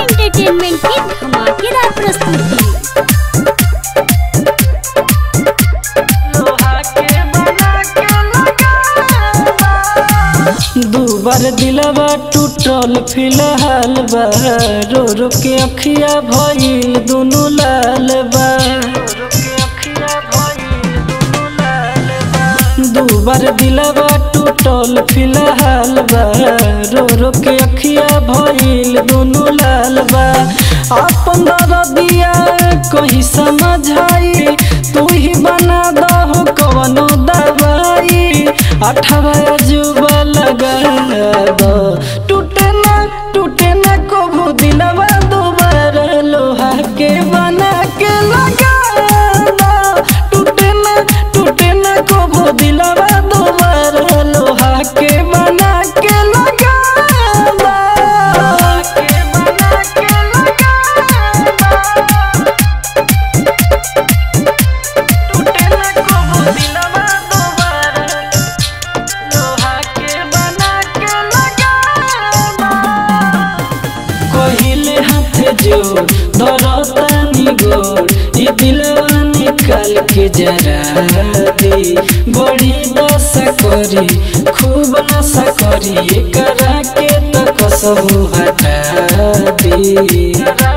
Entertainment की धमाकेदार प्रस्तुति दू बार दिलवा टूटल फिलहाल बा रो रो के अखिया भइल दुनु लाल बा दू बार दिलवा टूटल फिलहाल बा रो रो के अखिया भइल दुनु लाल बा अपन दिया कहीं समझाई तू ही बना दहो कवनो दवाई अठारह अजूबा लगा दो टूटे ना टूटे ना कबू दिलवा दोबारा लोहा के बना के लगा दो टूटे ना टूटे ना कबू दिलवा दोबारा लोहा के बना के लगा दो के बना के लगा दो टूटे ना कबू दिलवा दोबारा लोहा के बना के लगा कहिले हाथ जोड़ धरतानी गोड़ ई दिलवा निकाल के जरा दे बड़ी दशा करी खूब नशा करी करा के तो कसबू हटा दे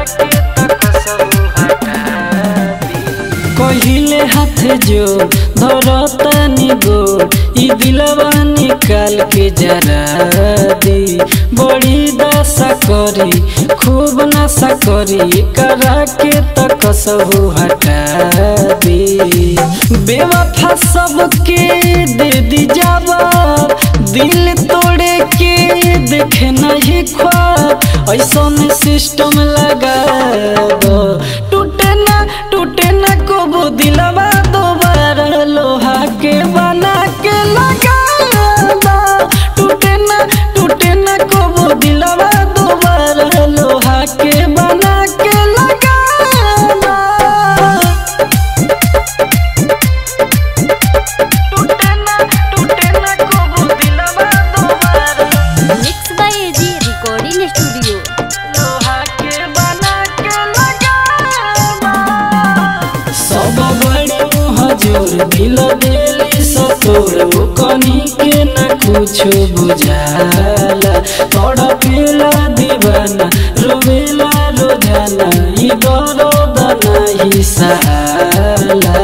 कहिले हाथ जोड़ धरतानी गोड़ ई दिलवा निकाल के जरा दे बड़ी दशा करी खूब नशा करी करा के तो कसबू हटा दे बेवफा सबके दे दी जवाब दिल तोड़े के देखे नहीं ख्वाब ऐसा सिस्टम लगा दो टूटे ना टूटे ना कबो दिलवा दोबारा लोहा के बना के लगा दो टूटे ना टूटे ना कबो दिलवा दोबारा लोहा के बना के लगा दो टूटे ना टूटे ना कबो दिलवा दोबारा mix by AG recording studio लोहा के बना के लगा सब बड़े हजूर दिल दिली सतोर वो कनी के न कुछ बुझाला तड़पेला दीवाना रोवेला रोजाना ई दर्द नहीं सहाला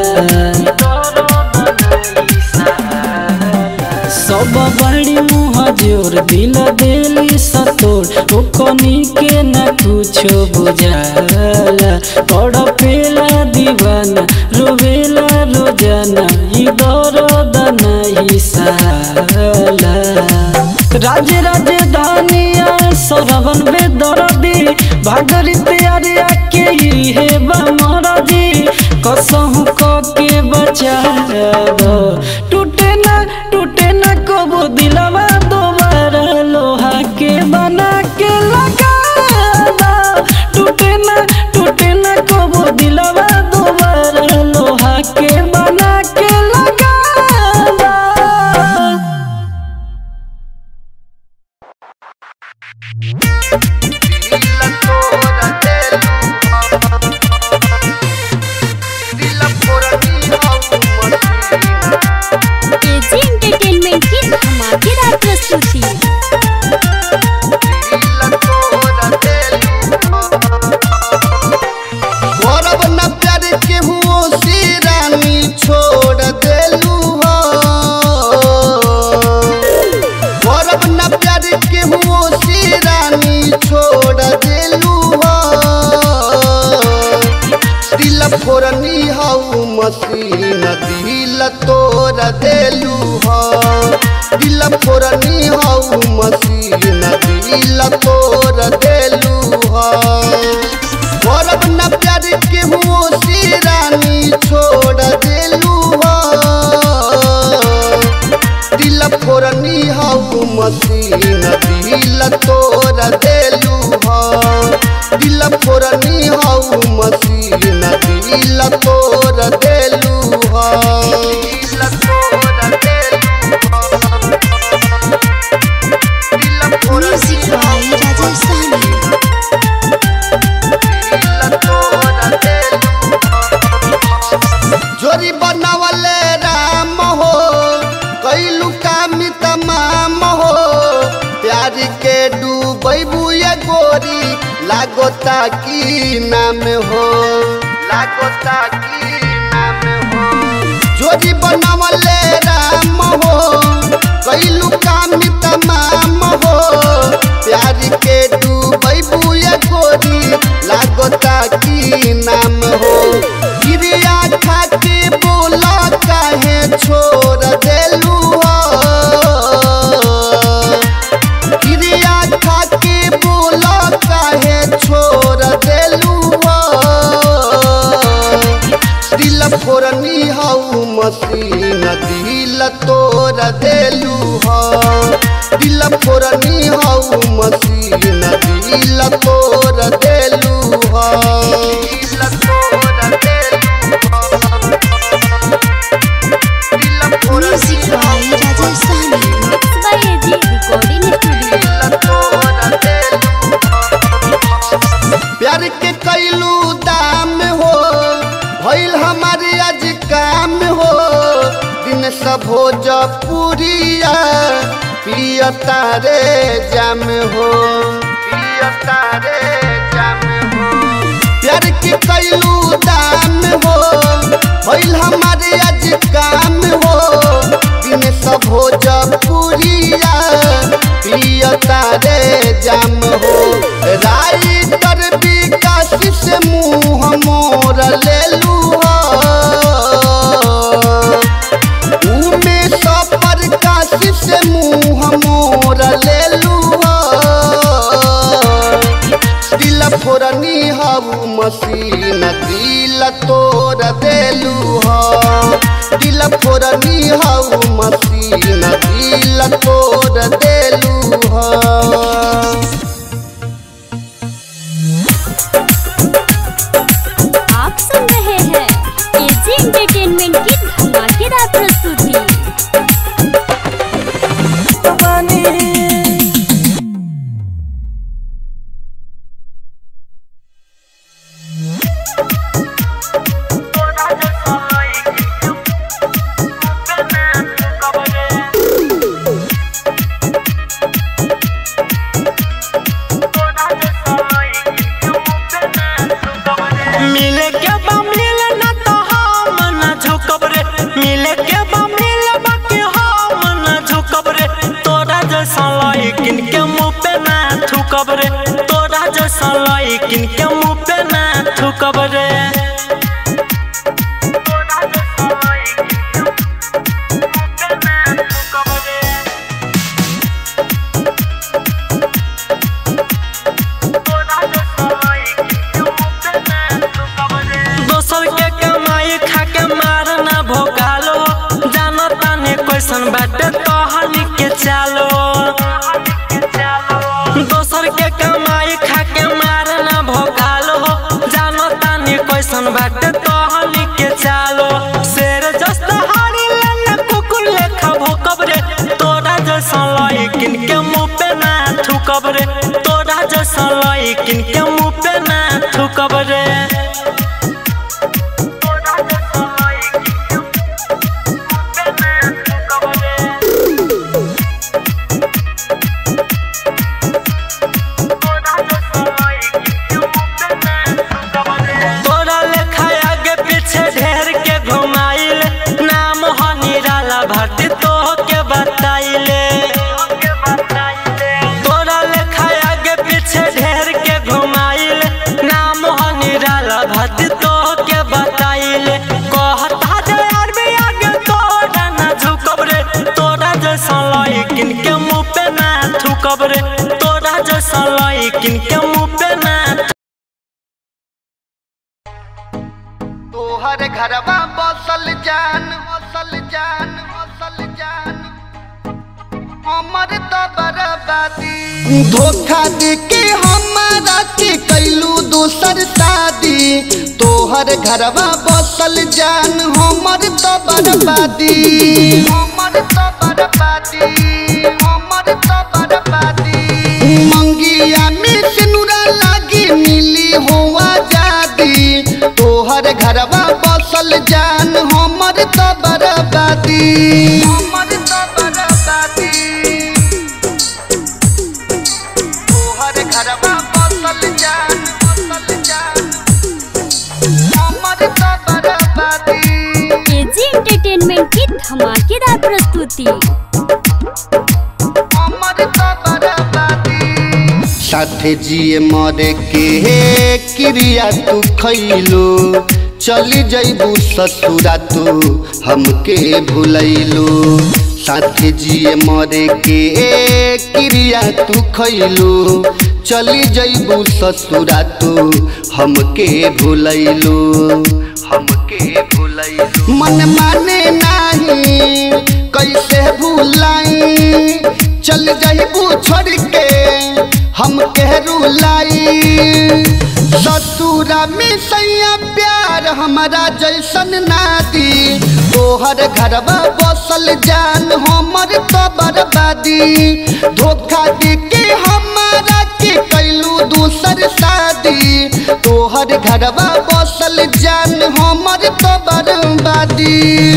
सब बड़ी मुँह जोर दिल दिली सतोर ओ कनी के न कुछो बुझाला तड़पेला दीवाना रोवेला रोजाना ई दर्द नहीं साला राज राजधानिया सरवन बेदरदी भागरी तैयारिया के हे बमरदी कसहु क के बचा दो टूटे ना टूटे ना कबो दिलवा दोबारा लोहा के बना के लगा दो टूटे ना टूटे ना कबो दिलवा दोबारा लोहा के बना के लगा दो एजी एंटरटेनमेंट की धमाकेदार प्रस्तुति गौरव न प्यार के हुओ से रानी छोड़ देलू हो गौरव न प्यार के हुओ से रानी छोड़ देलू हो दिल फोरनी हऊ मसीन दिल तोड़ देलू हो दिल फोरनी हऊ मसीन दिल तोड़ देलू हो गौरव न प्यार के हुओ से रानी छोड़ देलू हो दिल फोरनी हऊ मसीन दिल तोड़ देलू हो दिल फोरनी हऊ मसीन दिल तोड़ देलू हो दिल तोड़ देलू हो दिल फोरनी म्यूजिक बाय राजेश साहनी लागोता की नाम हो लागोता की नाम हो जोड़ी बनवले राम हो कैलू काम तमाम हो प्यार के डूबै बुए गोरी लागोता की नाम हो गिरिया खा के बोला काहे छोड़ देलू हो गिरिया खा के बोला काहे छोड़ देलू हो दिल फोरनी हऊ मसीन दिल तोड़ देलू हो दिल फोरनी हऊ मसीन दिल तोड़ देलू हो दिल तोड़ देलू हो दिल फोरनी हऊ mix by AG recording studio प्यार के कैलू दाम हो भइल हमारे आज काम हो दिन सब हो जपुरिया पिय तारे जाम हो पिय तारे जाम हो प्यार के कैलू दाम हो भइल हमारे आज काम हो दिन सब हो जपुरिया पिय तारे जाम हो राइटर विकास से मुँह मोर लेलू हो उमे सफर काशी से मुँह मोर लेलू हो दिल फोरनी हऊ मसीन दिल तोड़ देलू हो दिल फोरनी हऊ मसीन दिल तोड़ देलू हो आप सुन रहे हैं एजी एंटरटेनमेंट की धमाकेदार प्रस्तुति मिले के बा मिले ना तो हम ना झुकब रे मिले के बा मिले बाकी हम ना झुकब रे तोरा जैसा लइकिन के मुंह पे ना थूकब रे तोरा जैसा लइकिन के मुंह पे ना थूकब रे दोसर के कमाई खा के मारना भोगालो जानो ताने क्वेश्चन बाटे तोहनी के चालो दोसर के कमाई खा के मारना भोगालो जानो ताने क्वेश्चन बाटे तोहनी के चालो शेर जस्ता हारी लेने कुकुर लेखा भोकब रे तोरा जैसा लइकिन के मुंह पे ना थूकब रे तोरा जैसा लइकिन के मुंह पे ना थूकब रे तोरा लेखा आगे पीछे ढेर के घुमाइल नाम हो निराला भट्टी तो के बताइले तोरा लेखा आगे पीछे ढेर के घुमाइल नाम हो निराला भट्टी तो के बताइले कहता जे यार भी आगे तोरा ना झुकब रे तोरा जैसा लइकिन के मुंह पे ना थूकब रे तोरा जैसा लइकिन के मुंह पे ना तोहर घरवा बसल जान बसल जान बसल जान हमर तो बर्बादी धोखा दे के हमारा के कैलू दूसर शादी तोहर घरवा बसल जान हमर तो बर्बादी हमर तो बर्बादी हमर तो बर्बादी मंगिया में सिनुरा लागी मिली हो आजादी तोहर घरवा बसल जान हमर तो बर्बादी हमर तो बर्बादी तोहर घरवा बसल जान धमाकेदार प्रस्तुति साथे जिए मरे के क्रिया तू खैलो चली जैबू ससुरा तू हमके भूलैलो साथे जिए मरे के क्रिया तू खैलो चली जैबू ससुरा तू हमके भूलैलो हमके भूलैलो मन माने नाही कैसे भूलाई चल जैबू छोड़ के हम केहरू लाई ससुरा में सैया प्यार हमारा जैसन नादी तोहर घरवा बसल जान हमर तो बर्बादी धोखा दे के हमारा के कैलू दूसर शादी तोहर घरवा बसल जान हमर तो बर्बादी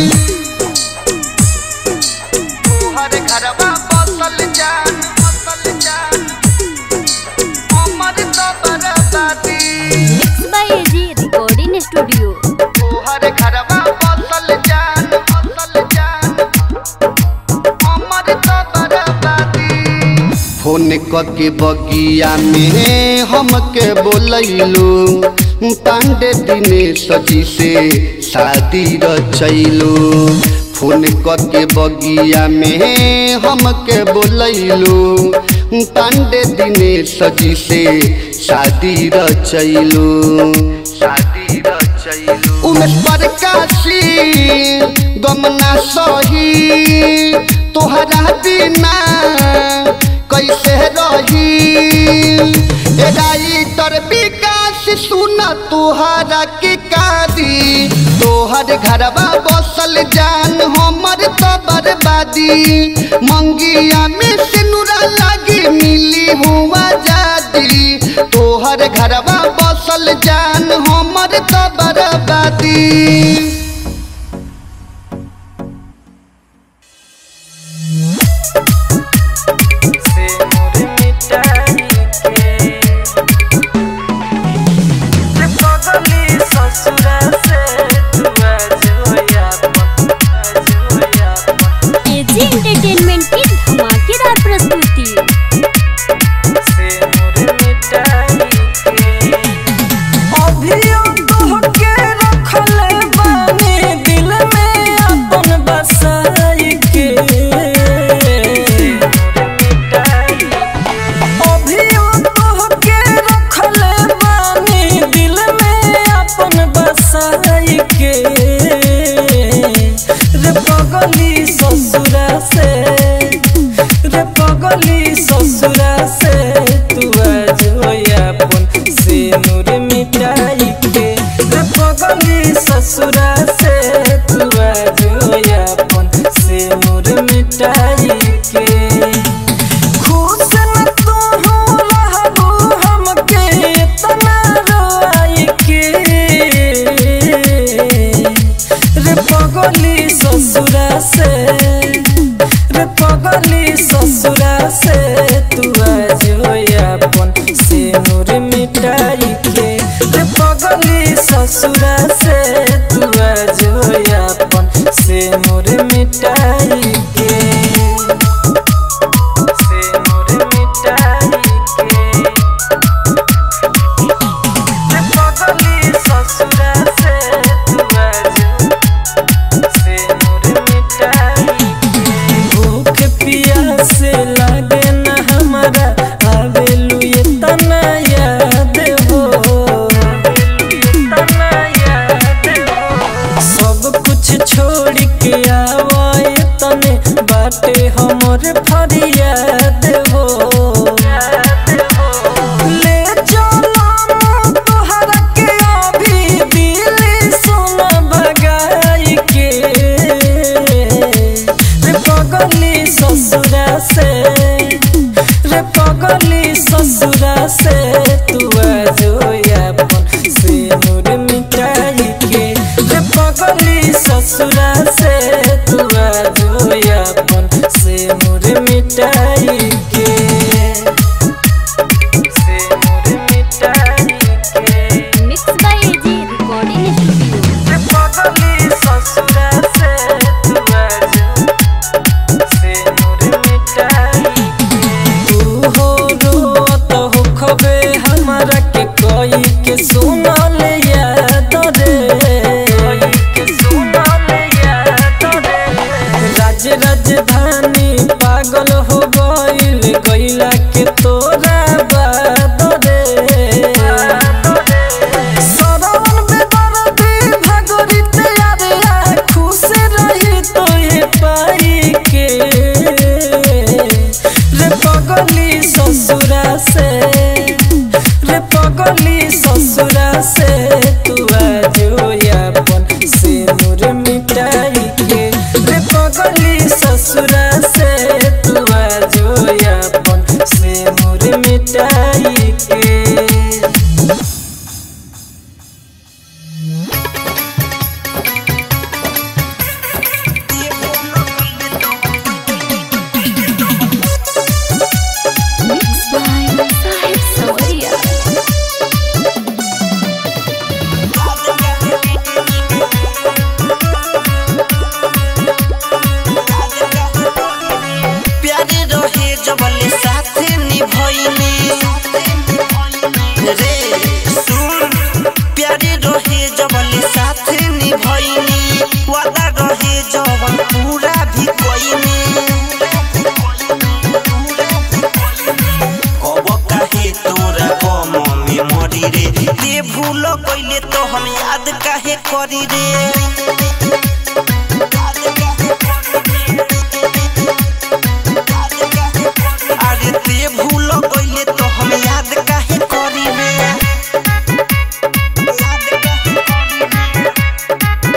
तोहर घरवा बसल जान बसल जान हमर तो बर्बादी mix by AG recording studio तोहर घरवा बसल जान बसल जान हमर तो बर्बादी फोन के बगिया में हमके बोलैलो पांडे दिने सजी से शादी रचैलो फोन के बगिया में हमके बोलैलो पांडे दिने सजी से शादी रचैलो शादी रचैलो उमेश प्रकाशी गमना सही तोहरा बिना कैसे रही राइटर विकास सुना तोहरा के कादी तोहर घरवा बसल जान हमर तो बर्बादी मंगिया में सिनुरा लागी मिली हुआ जादी तोहर घरवा बसल जान हमर तो बर्बादी से मोर मिटाई के से पगली ससुरा से तू आज होया पन आज होया पन एजी एंटरटेनमेंट की धमाकेदार प्रस्तुति से मोर मिटाई के अभियो तोहके रखले बानी दिल में अपन बसाई के अभियो तोहके रखले बानी दिल में अपन बसाई के रे पगली ससुरा से रे पगली ससुरा से तू आज होया अपन से नूर मिटाई के रे पगली ससुरा से तू आज होया अपन से नूर मिटाई के खुश न तू हो रहबू हमके तना रोई के रे पगली ससुरा से रे पगली ससुरा से तू आज होया अपन से नूर मिटाई के रे पगली ससुरा से तू आज होया अपन से नूर मिटाई के से मोर मिटाई के रे पगली ससुरा से तू आज से मोर मिटाई के भूख प्यास लागे ना हमारा आवेलू ये तना याद हो आवेलू ये तना याद के सुनल याद रे राज राजधानी पागल हो गइल गइला के तोरा बात रे सरवन बेदर्दी भागरित यारे खुश रही तोहे पाई के रे पगली ससुरा से रे पगली ससुरा से तू आजो यापन से नूर मिटाई के रे पगली ससुरा से तू आजो यापन से नूर मिटाई के Mixed by Sahib Sawaria. प्यारे रहे जबले साथे निभइनी रे सुन प्यारे रहे जबले साथे निभइनी वादा रहे जवन पूरा भी कइनी अब काहे तोरा गम में मरी रे ते भूल कइले तो हम याद काहे करी रे याद काहे करी रे अरे ते भूल गइले तो हम याद काहे करी रे याद काहे करी रे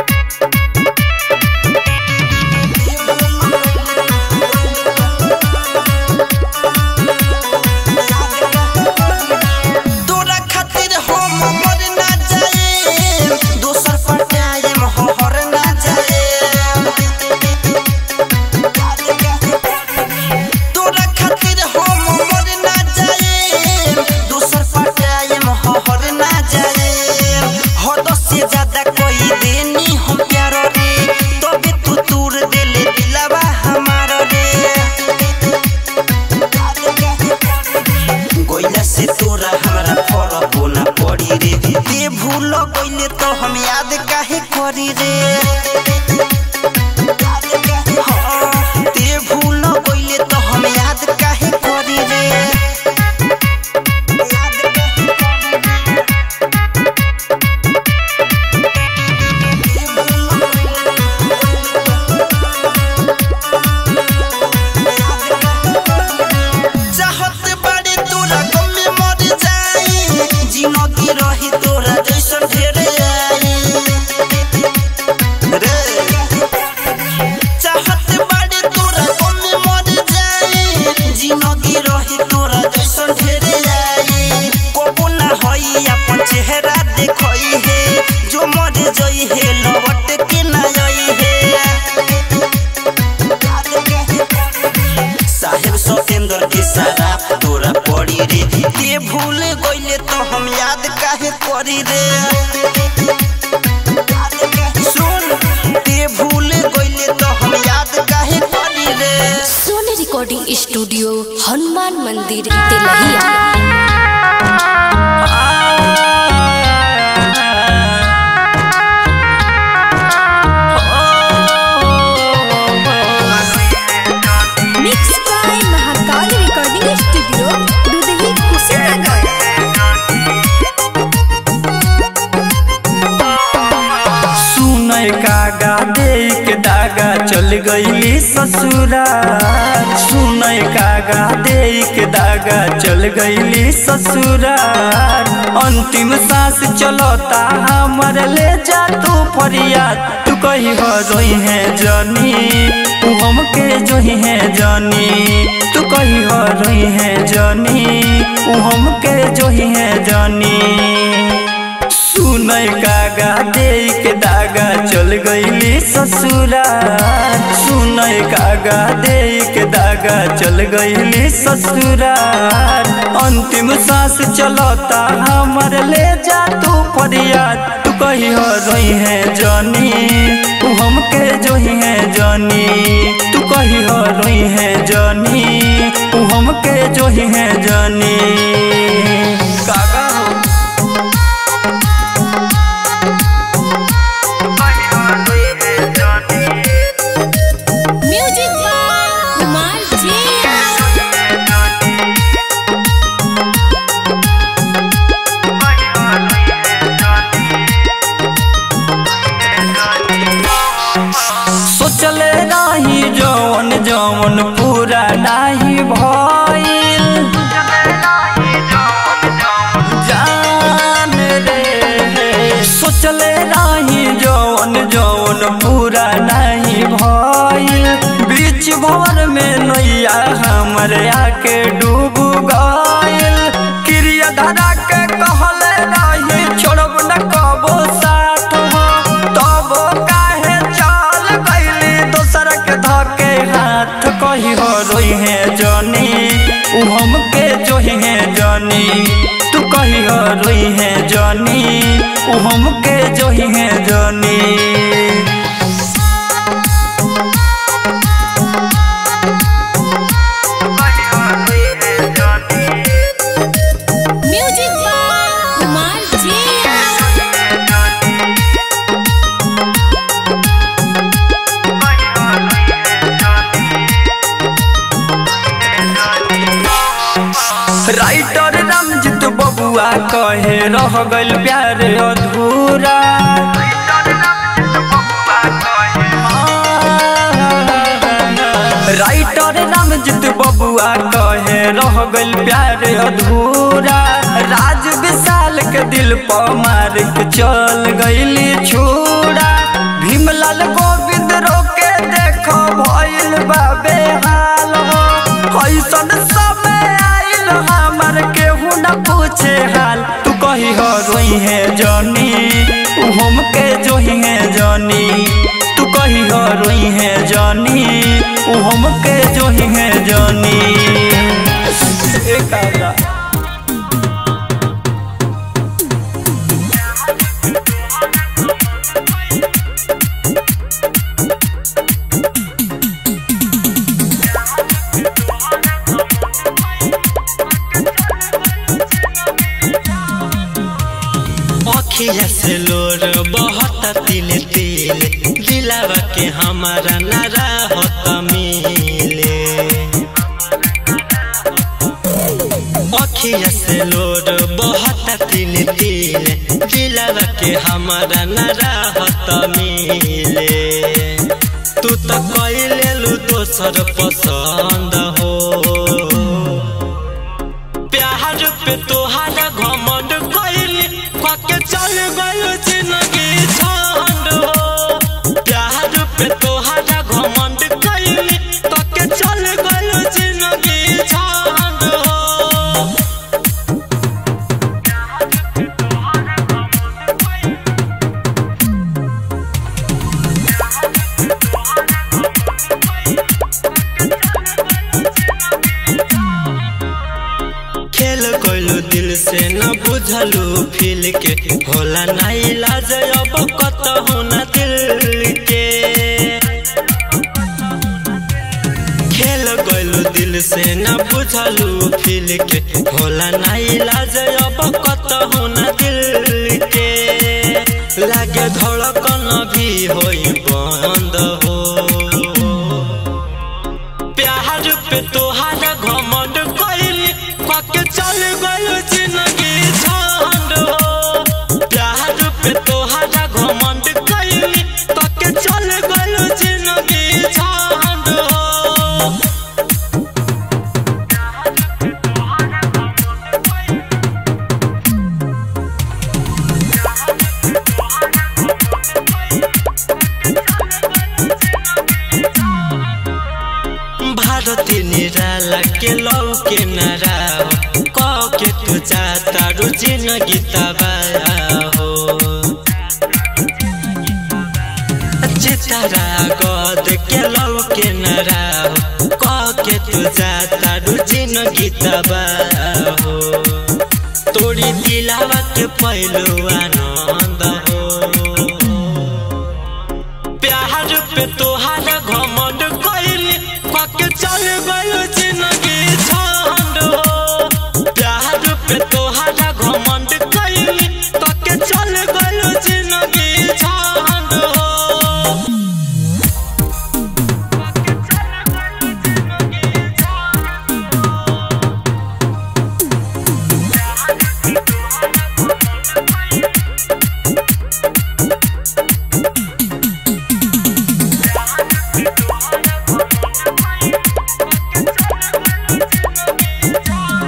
तोरा खातिर हम मर ना जाए दोसर पटाए हर ना जाए तोरा खातिर हम मर ना जाए दोसर पटाए हर ना जाए हद से ज्यादा कोई देनी हम प्यार रे तबे तू तूर देले दिलावा हमार रे गइला से तोरा हमरा फरक ना पड़ी रे ते भूल गइले तो हम याद काहे करी रे हाँ, ते भूल गइले तो हम याद काहे करी रे याद काहे करी रे? ते भूल चाहत बाड़ी तोरा गम में मर जाई जिंदगी रही तोरा जैसन ढेर आई रे चाहत बाड़ी तोरा गम में मर जाई जिंदगी रही तोरा जैसन ढेर आई कबो ना होई अपन चेहरा देखई है जो मर जई है लौट के ना आई है साहेब सतेंद्र के सारा तोरा पड़ी रे ते भूल गइले तो हम याद काहे करी रे सुन ते भूल गइले तो हम याद काहे करी रे सोनी रिकॉर्डिंग स्टूडियो हनुमान मंदिर Telhiya mix by Mahakal recording studio Dudhahi Kushinagar सुनय कागा दे के दागा चल गईली ससुरा सुनय कागा दे के दागा चल गईली ससुरा अंतिम सांस चलता हमर ले जा तू फरियाद तू कही हो रोई है जानी तू हमके जोही है जानी तू कही हो रोई है जानी तू हमके जोही है जानी सुनय कागा दे के दागा चल गईली ससुरा सुनय कागा दे के दागा चल गईली ससुरा अंतिम सांस चलता हमर ले जा तू फरियाद तू कही हो रोई है जानी तू हमके जोही है जानी तू कही हो रोई है जानी तू हमके जोही है जानी कागा हो सोचले रही जौन जौन पूरा नहीं भइल बीच भवर में नैया हमरे आके डूब गइल क्रिया धरा के कहले रही छोड़ब न कबो साथ हो तब काहे चल गइली दोसर के धके हाथ कही हो रोई है जनी उ हमके जोही है जनी तू कही हो रोई है जनी उ हमके जोही है जनी म्यूजिक बाय कुमार जिया राइटर रामजीत बबुआ कहे रह गइल प्यार अधूरा राइटर रामजीत बबुआ कहे रह गइल प्यार अधूरा राज विशाल के दिल पर मार के चल गइली छूरा भीमलाल गोविंद रोके देखो भइल बाबे हाल हो ऐसन समय आइल हमर केहू न पूछे हाल तू कही हो रोई है जनी उ हमके जोही है जनी तू कही हो रोई है जनी उ हमके जोही है जनी ए काका अखिया से लोर बहुत तिल तिल दिलावा के हमारा नारा होता मिले अखिया से लोर बहुत तिल तिल दिलावा के हमारा नारा होता मिले तू तो कैले लू दोसर पसंद हो प्यार पे तोहारा घमंड कइली कके चल गयो जिंदगी छंड हो प्यार पे तोहारा घमंड कइली कके चल गयो जिंदगी छंड हो खेल कोइलू दिल से न बुझलू फील के होला ना इलाज अब कतहु न दिल के खेल कोइलू दिल से न बुझलू फील के होला ना इलाज अब कतहु न दिल के लागे धड़कन भी होई बंद हो प्यार पे तोहारा घमंड कइली कके चल गयो जिंदगी झंड हो प्यार पे तोहारा घमंड कइली कके चल गयो जिंदगी झंड हो भारती निराला के लौ के नाराव कह के तू चाहता रू जिंदगी तबाह हो चितारा गद के लौ के नाराव कह के तू चाहता रू जिंदगी तबाह हो तोड़ी दिलावा के पहलू आनंद हो प्यार पे तोहारा घमंड कइली कके चल गयो जिंदगी झंड हो प्यार पे तोहारा घमंड कइली कके चल गयो जिंदगी झंड हो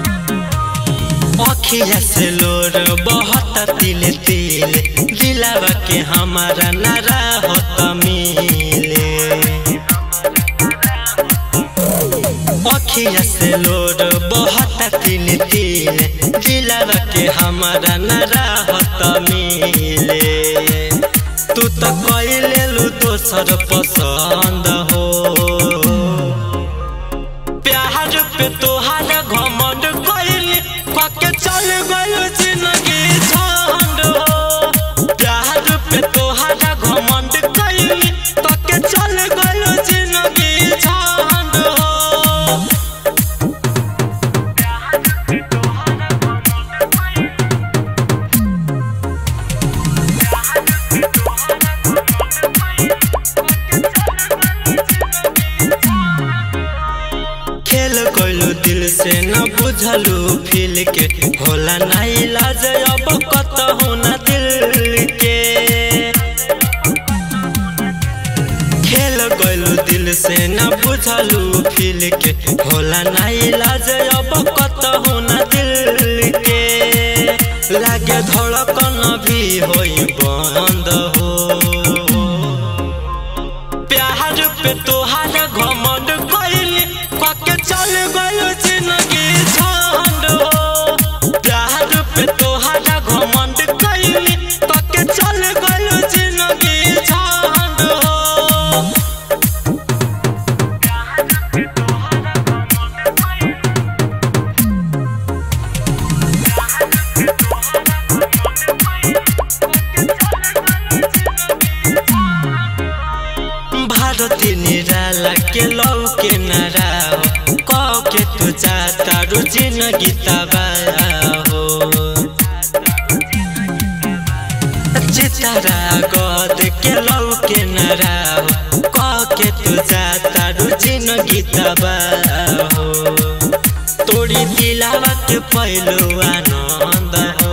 अखिया से लोर बहुत तिल तिल दिलावा के हमारा नारा होत मिले अखिया से लोर बहुत तिल तिल दिलवा के हमारा नारा होत मिले तू तो कैले लू दोसर पसंद हो प्यार पे तोहार घमंड कैली कके चल गयो जिंदगी झंड हो प्यार पे तोहार घमंड कैली कके चल गयो जिंदगी झंड हो खेल कोइलू दिल से न बुझलू फील के होला ना इलाज अब कतहु न दिल के खेल कोइलू दिल से न बुझलू फील के होला ना इलाज अब कतहु न दिल के लागे धड़कन भी होई बंद हो प्यार पे तोहार घमंड कैली कके चल गयो जिंदगी झंड हो प्यार पे तोहार घमंड कैली कके चल गयो जिंदगी झंड हो भारती निराला के लौ के नाराव कौ के तू चाहता रू जिंदगी तबाह हो चितारा गद के लौ के नाराव कौ के तू चाहता रू जिंदगी तबाह हो तोड़ी दिलावा के पहलू आनंद हो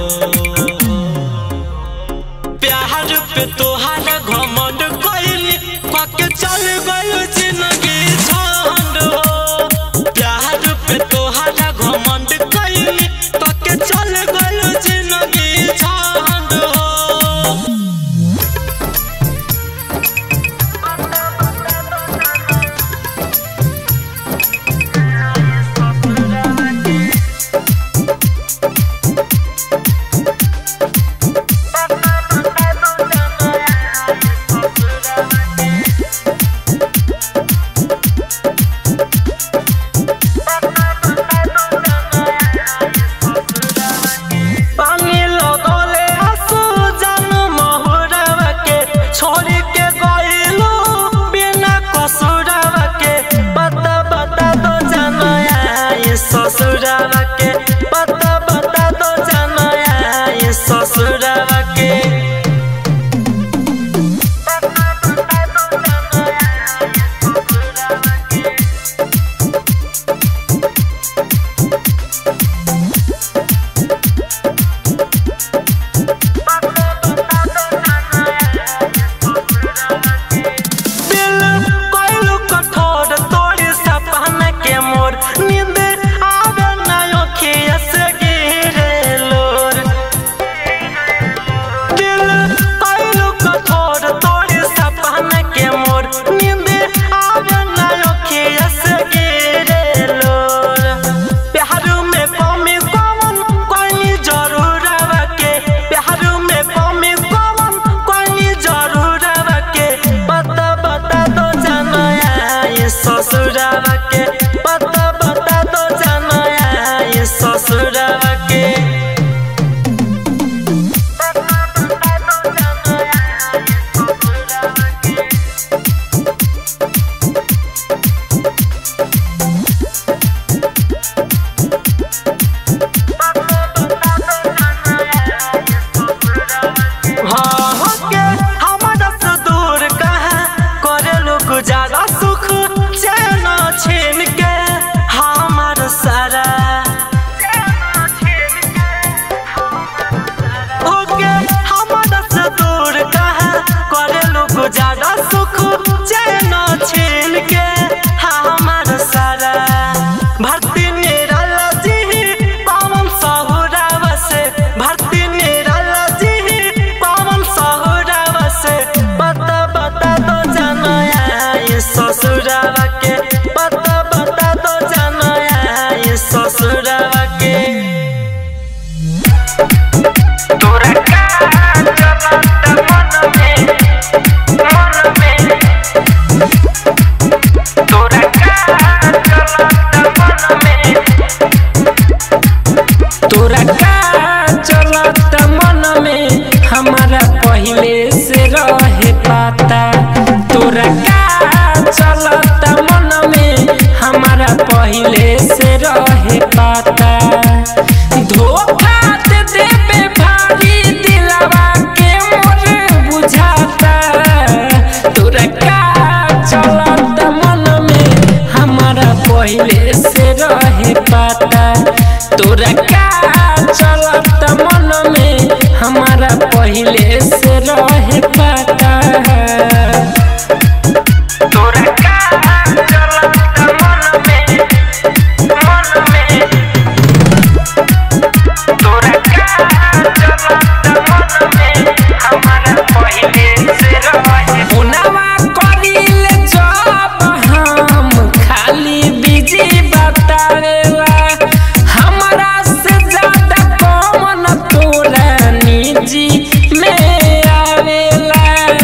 प्यार पे तोहार घमंड कैली कके चल गयो जिंदगी झंड हो प्यार पे तोहार घमंड कैली कके चल गयो जिंदगी झंड हो पानी लगले आंसू जान महुरवा के छोड़ी के गइलो बिना कसुरवा के पता बता दो जानया ये ससुरवा के पता बता दो जानया ये ससुरवा के दिल कोइलू कठोर तोड़ी सपना के मोर नींद आवे ना अखिया से गिरे लोर दिल हमारा पहिले से रहे पता तोरा का चलत मन में मन में तोरा का चलत मन में हमारा पहिले से रहे पुनवा करिले जब हम खाली बिजी बतावेला हमरा से ज्यादा कौन तोरा निजी में आवेला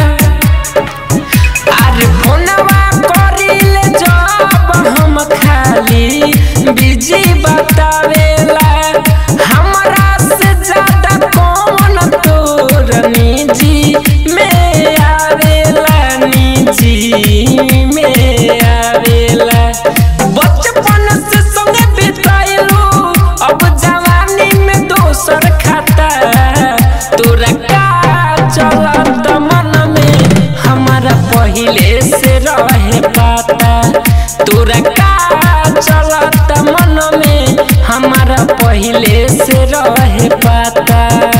अरे फोनवा करिले जब हम खाली बिजी बतावेला हमरा से ज्यादा कौन तोर निजी में आवेला निजी में आवेला बचपन से संगे बिताइलू अब जवानी में दोसर खाता तोरा का चलत मन में हमारा पहिले से रहे पाता तोरा का चलत मन में हमारा पहिले से रहे पाता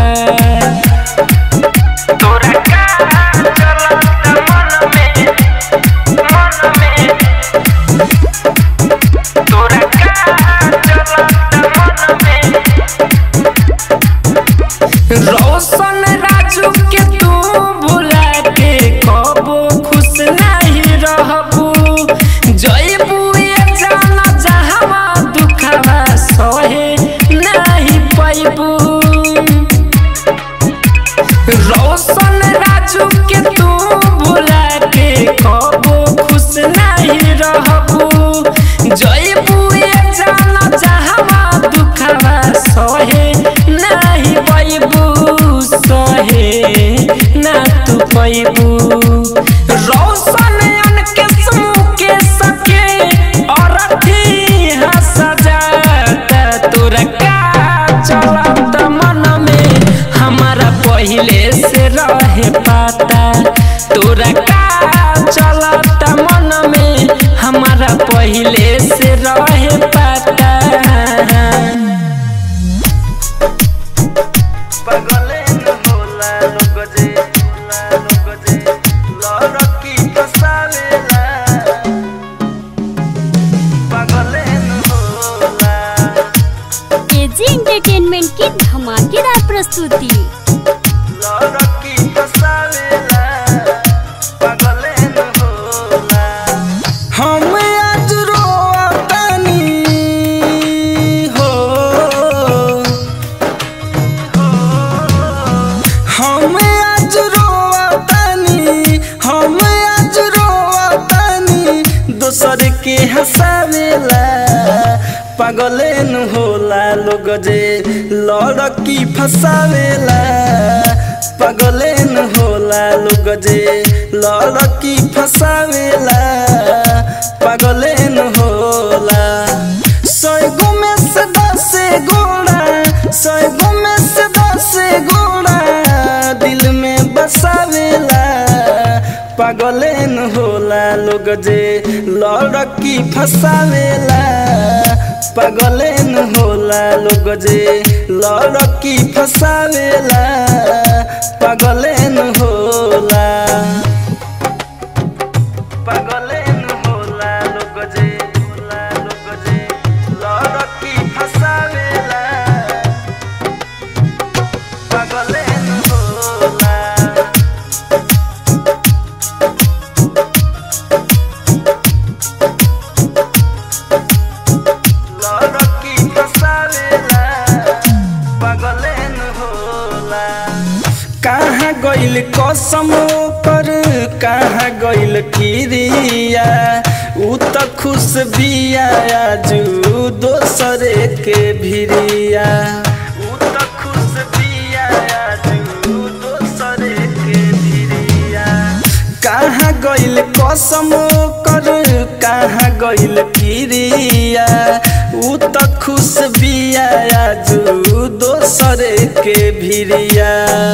तोरा का चलत मन में मन में तोरा का चलत मन में रोशन राजू के तू भुला के कबो खुश नहीं रहबू जयबू ये जाना जहवा दुखवा सहे नहीं पैबू रोशन राजू के तू भुला के कबो खुश नहीं रहबू जयबू ये जाना जहवा दुखवा सहे नहीं पैबू सहे ना तू पैबू रोशन उनके समूह के सके और अथी हंस जाता तोरा का चलत मन में हमारा पहिले से रहे पाता तोरा का चलत मन में हमारा पहिले से रहे पाता पगले न होला लोग जे होला लोग जे लड़की फसावेला पगले न होला एजी एंटरटेनमेंट की धमाकेदार प्रस्तुति लड़की फसावेला पगले न होला हम आज रोतानी हो हम आज रोतानी हम आज रोतानी दोसर के हंसावेला पागले न होला लोग जे लड़की फसावेला पागले न होला लोग जे लड़की फसावेला पागले न होला सैगो में से दस गोड़ा सैगो में से दस गोड़ा दिल में बसावेला पागले न होला लोग जे लड़की फसावेला पागले न होला लोग जे लड़की फसावेला पागले न होला पगले न होला लोग जे होला लोग जे लड़की फसावेला पगले न होला लड़की फसावेला पगले न होला कहाँ गइल कसम पर कहाँ गइल किरिया ऊ त खुश बिया आजू दोसरे के भिरिया ऊ त खुश बिया आजू दोसरे के भिरिया कहाँ गइल कसम कर कहाँ गइल किरिया ऊ त खुश बिया आजू दोसरे के भिरिया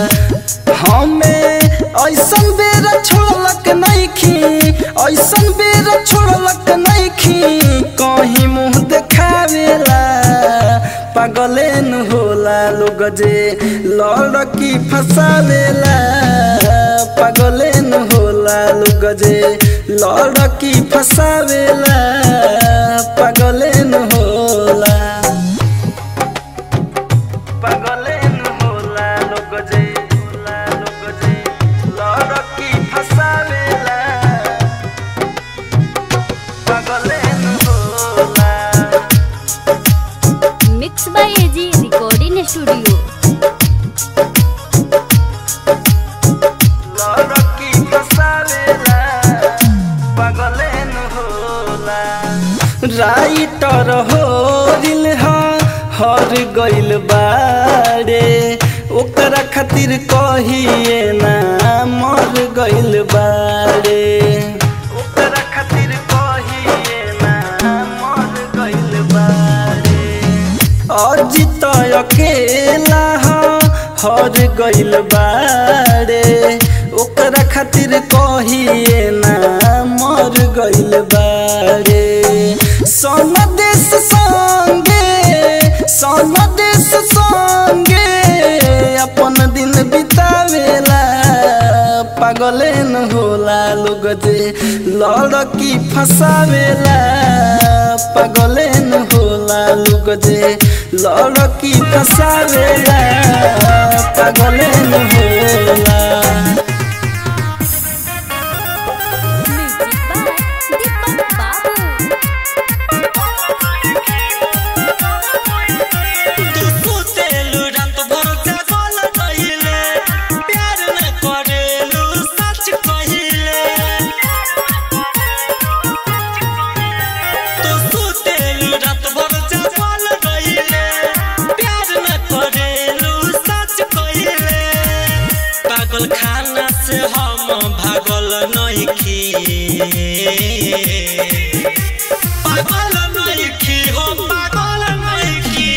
हमें ऐसन बेर छोड़लक नइखी ऐसन बेर छोड़लक नइखी कहीं मुंह देखावेला पागले न होला लोग जे लड़की फसावेला पागले न होला लोग जे लड़की फसावेला पागले न होला पागले न होला लोग जे होला लोग जे लड़की फसावेला पागले न होला mix by AG recording studio लड़की फसावेला पागले न होला राइटर हो दिल हर गइल बारे ओकरा खातिर कहिए ना मर गइल बारे ओकरा खातिर कहिए ना मर गइल बारे अजित अकेला हर गइल बारे ओकरा खातिर कहिए ना मर गइल बारे सन देश संगे सन देश संगे अपन दिन बितावेला पागले न होला लोग जे लड़की फसावेला पागले न होला लोग जे लड़की फसावेला पागले न होला म्यूजिक बाय दीपक बाबू तू सुतेलु रात भर जागल रहिले प्यार न करेलु सच कहिले तू सुतेलु रात भर जागल रहिले प्यार न करेलु सच कहिले पागल खाना से हम भागल नइखी पागल नइखी हो पागल नइखी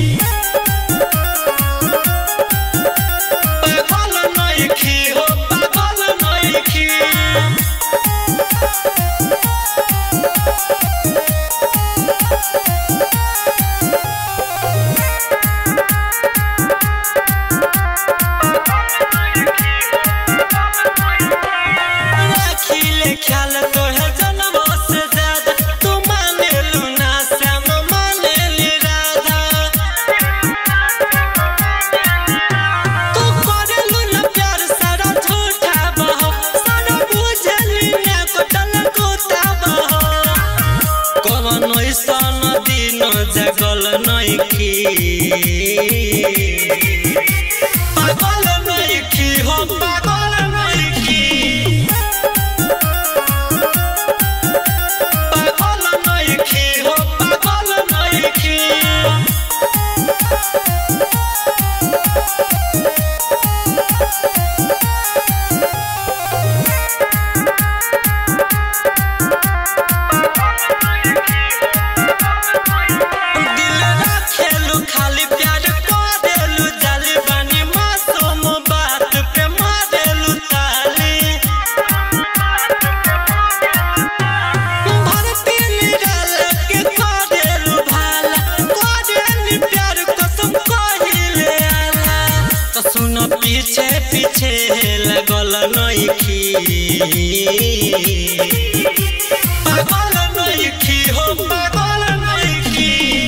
पागल नइखी हो पागल नइखी राखिले ख्याल तोहे जनमो से ज्यादा तू मानेलु ना श्याम मानेली राधा तू करेलु ना प्यार सारा झूठा बहो सारा बुझली ना कोटल कोता बहो कवन ऐसन दिन जगल नइखी पागल नइखी हो पागल नइखी पागल नइखी हो पागल नइखी दिल राखेलु खाली प्यार करेलु जाली बानी मासूम बात पे मारेलु ताली भरती निराल के करेलु भाला करेलु प्यार कसम कहिले आला तो सुन पीछे पीछे लगल नइखी पागल नइखी हो पागल नइखी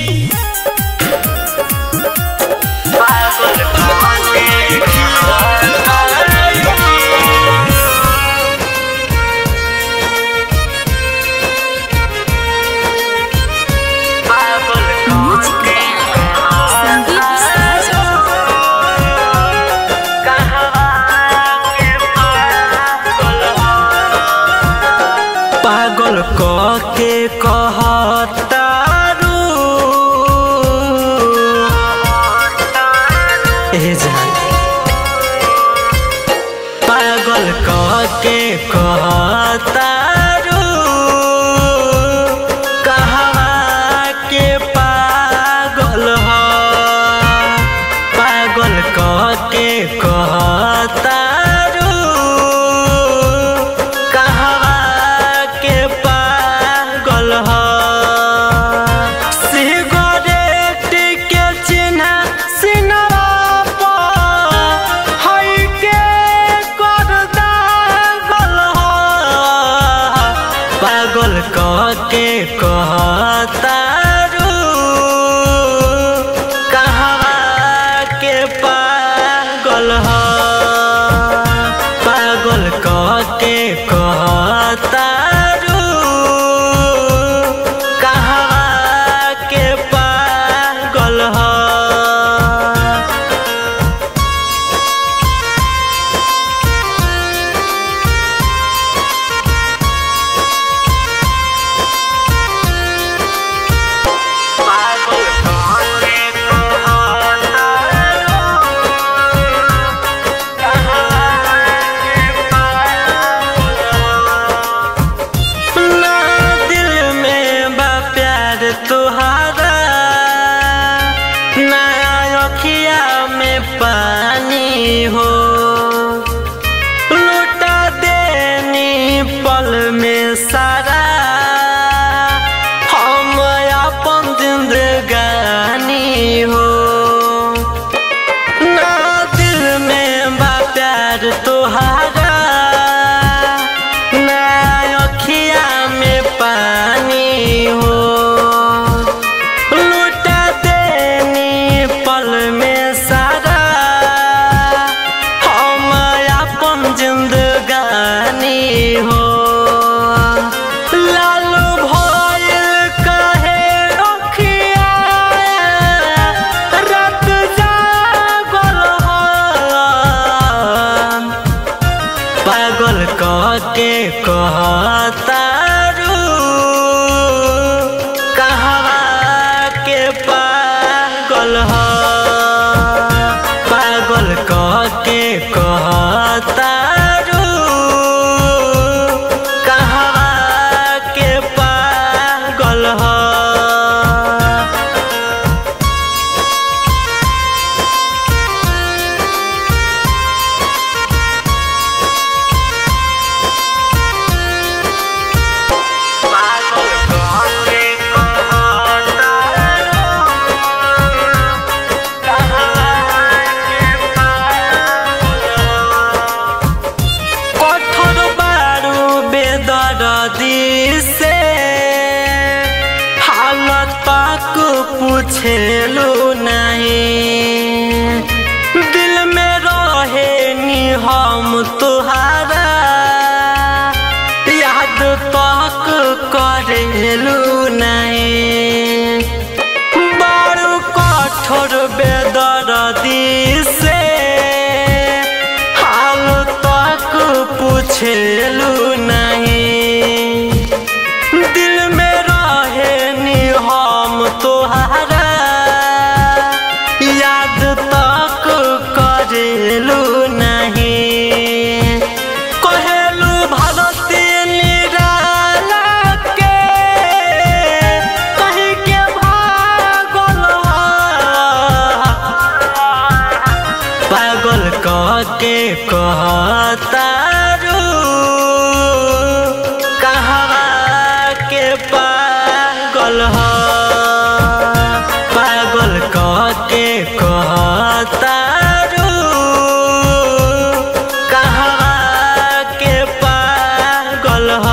संदीप पागल क के कहतारू ए जान पागल क के कहतारू कहवा के पागल ह पागल क के कहतारू कहवा के पागल ह सिगरेट के चिन्ह सिनरा पर है कहतारू कहवा के पागल ह पागल कह के कहतारू कहवा के पागल ह ना दिल में बा प्यार तुहारा ना अखिया में पानी हो लुटा देनी पल में सारा हम अपन जिंदगानी हो ना दिल में बा प्यार तुहारा ना अखिया में पानी हो लुटा देनी पल में सारा हम अपन जिंदगानी हो लालू भइल कहे अखिया रात जागल हो पागल कह के कहतारू कहवा के पागल ह पागल कह के कहतारू कहवा के पागल ह কঠোর বারু বেদরদি से हालत पाक पूछेलू नहीं दिल में रहे नी हम तुहारा याद तक करेलू नहीं बड़ू कठोर बेदरदी से हाल तक पूछेलू नहीं दिल में रहे नी हम तोहारा याद तक करेलू नहीं कहेलू भारती निराला के कहीं के भागल ह। पागल कह के कहतारू कहवा के पागल ह पागल कह के कहतारू कहवा के पागल ह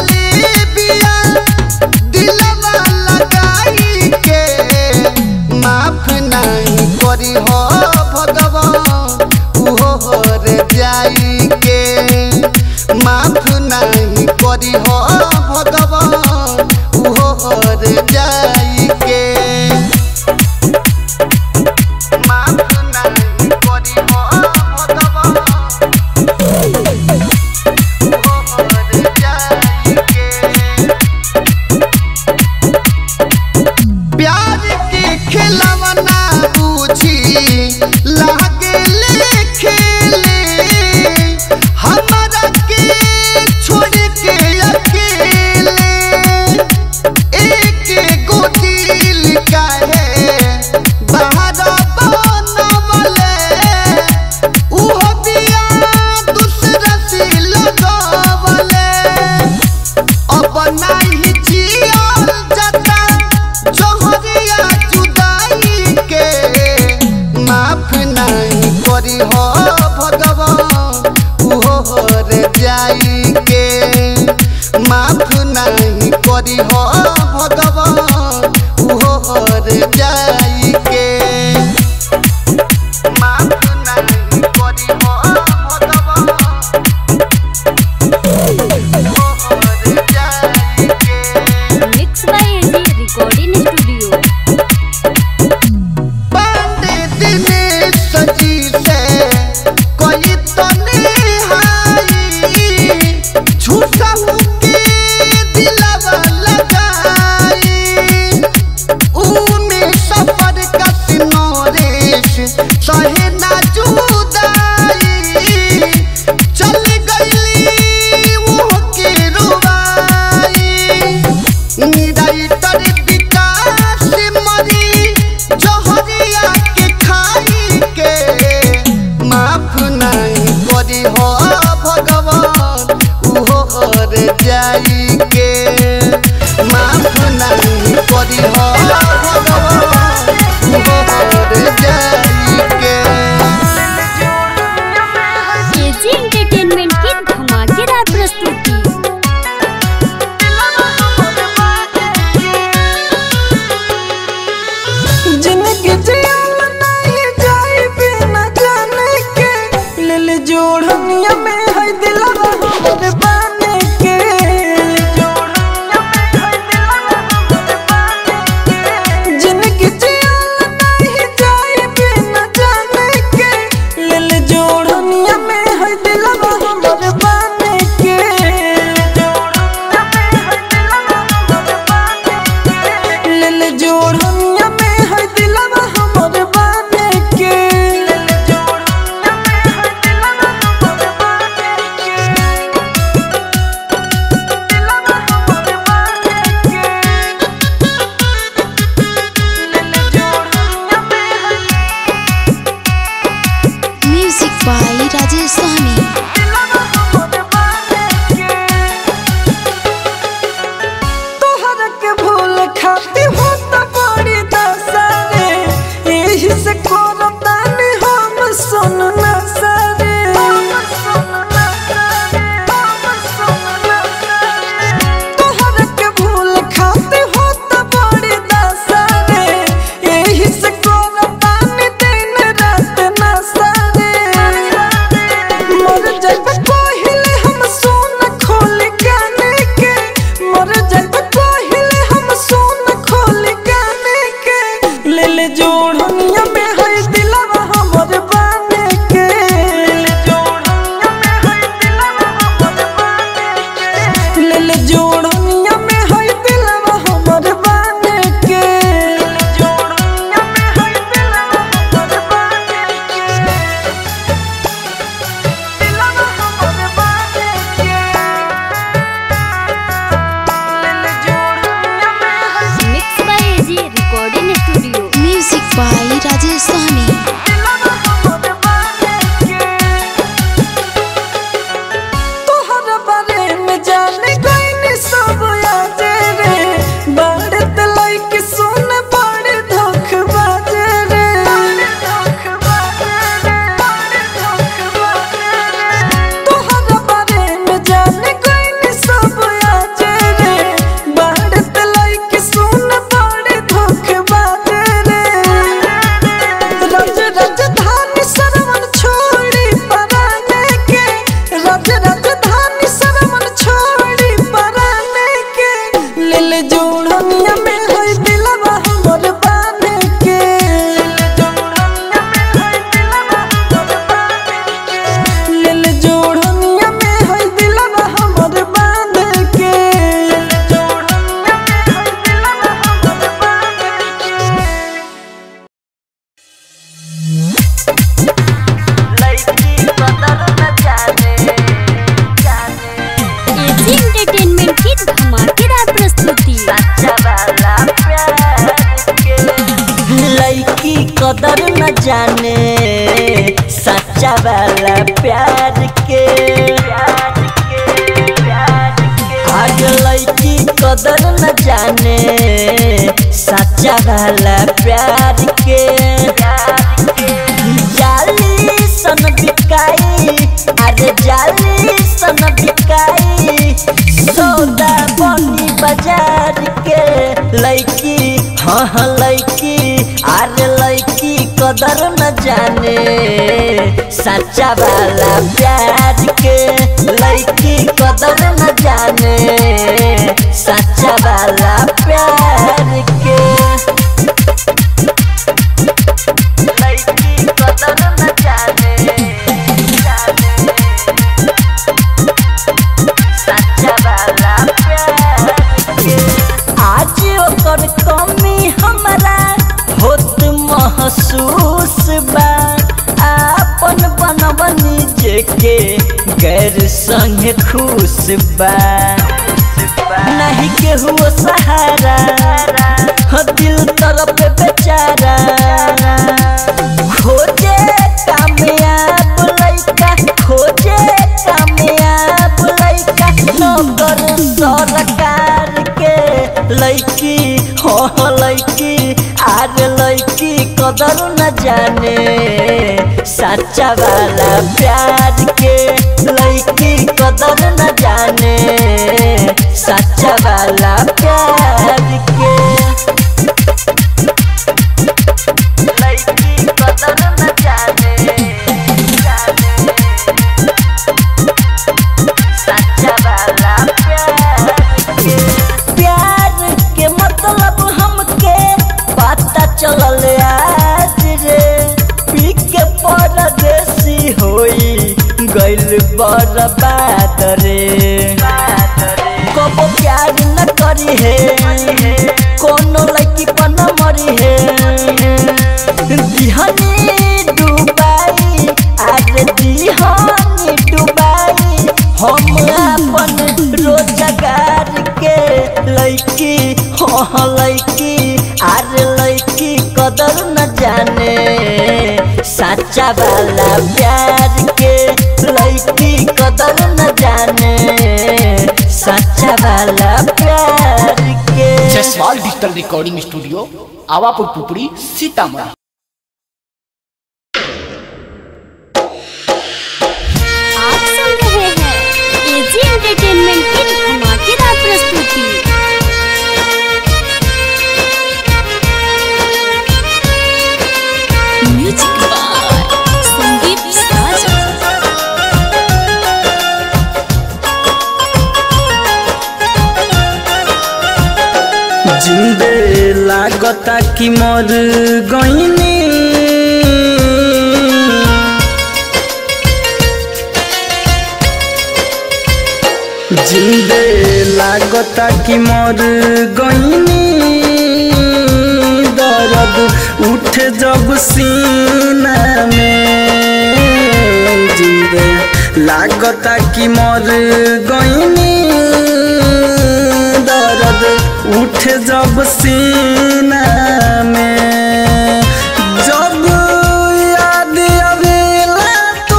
छोड़ले बिया दिलवा लगाई के माफ नहीं करी हो भगवान उहो हर जाई के माफ नहीं करी हो भगवान उहो हर जाई के माफ नहीं करी हो भगवान उहो हर जाई के प्यार के खिलवना बूझी लागे ले खेले हमारा के छोड़ के अकेले एक गो दिल काहे बाहर बनवले उहो बिया दूसरा से लगवले अब नहीं जियल जाता जोहरिया जुदाई के माफ नहीं करी हो भगवान उहो हर जाई के माफ नहीं करी हो भगवान उहो हर जाई के माफ नहीं करी हो भगवान उहो हर जाई के mix by AG recording studio Pandey Dinesh ji से कोई तो निहाई झूठा के दिलवा लगाई ऊमे सफर कस आज लड़की कदर न जाने सच्चा वाला प्यार के जाली सन बिकाई अरे जाली सन बिकाई सौदा बनी बाजार के लड़की हाँ हाँ लड़की अरे लड़की कदर न जाने सच्चा वाला प्यार के लड़की कदर न जाने सच्चा वाला प्यार के लड़की कदर न जाने जाने सच्चा वाला प्यार के आज ओकर कमी हमरा होत महसूस बा आपन बनबनी जेके गैर संग खुश बा नहीं केहू सहारा हो दिल तरफ बेचारा खोजे कामयाब लइका खोजे कामयाब लइका नौकर सरकार के लइकी हो लइकी आर लइकी कदर न जाने सच्चा वाला प्यार के लइकी कदर न जाने सच्चा वाला प्यार के लड़की कदर न जाने जाने सच्चा वाला प्यार के प्यार के मतलब हमके पता चलल आज रे पी के परदेसी होई गइल बर्बाद रे कबो प्यार न करी है कोनो लड़की पर न मरी है दिहनी डुबाई आज दिहनी डुबाई हम अपन रोजगार के लड़की हाँ लड़की आर लड़की कदर न जाने सच्चा वाला प्यार के लड़की कदर न जाने सच्चा वाला प्यार के Jaiswal digital recording studio Awapur Pupri Sitamarhi आप सुन रहे हैं एजी एंटरटेनमेंट की धमाकेदार प्रस्तुति म्यूजिक बाय संदीप साजन जिंदे लागता कि मर गईनी जिंदे लागता कि मर गईनी दर्द उठ जब सीना में जिंदे लागता कि मर गईनी दर्द उठ जब सीना में जब याद आवेला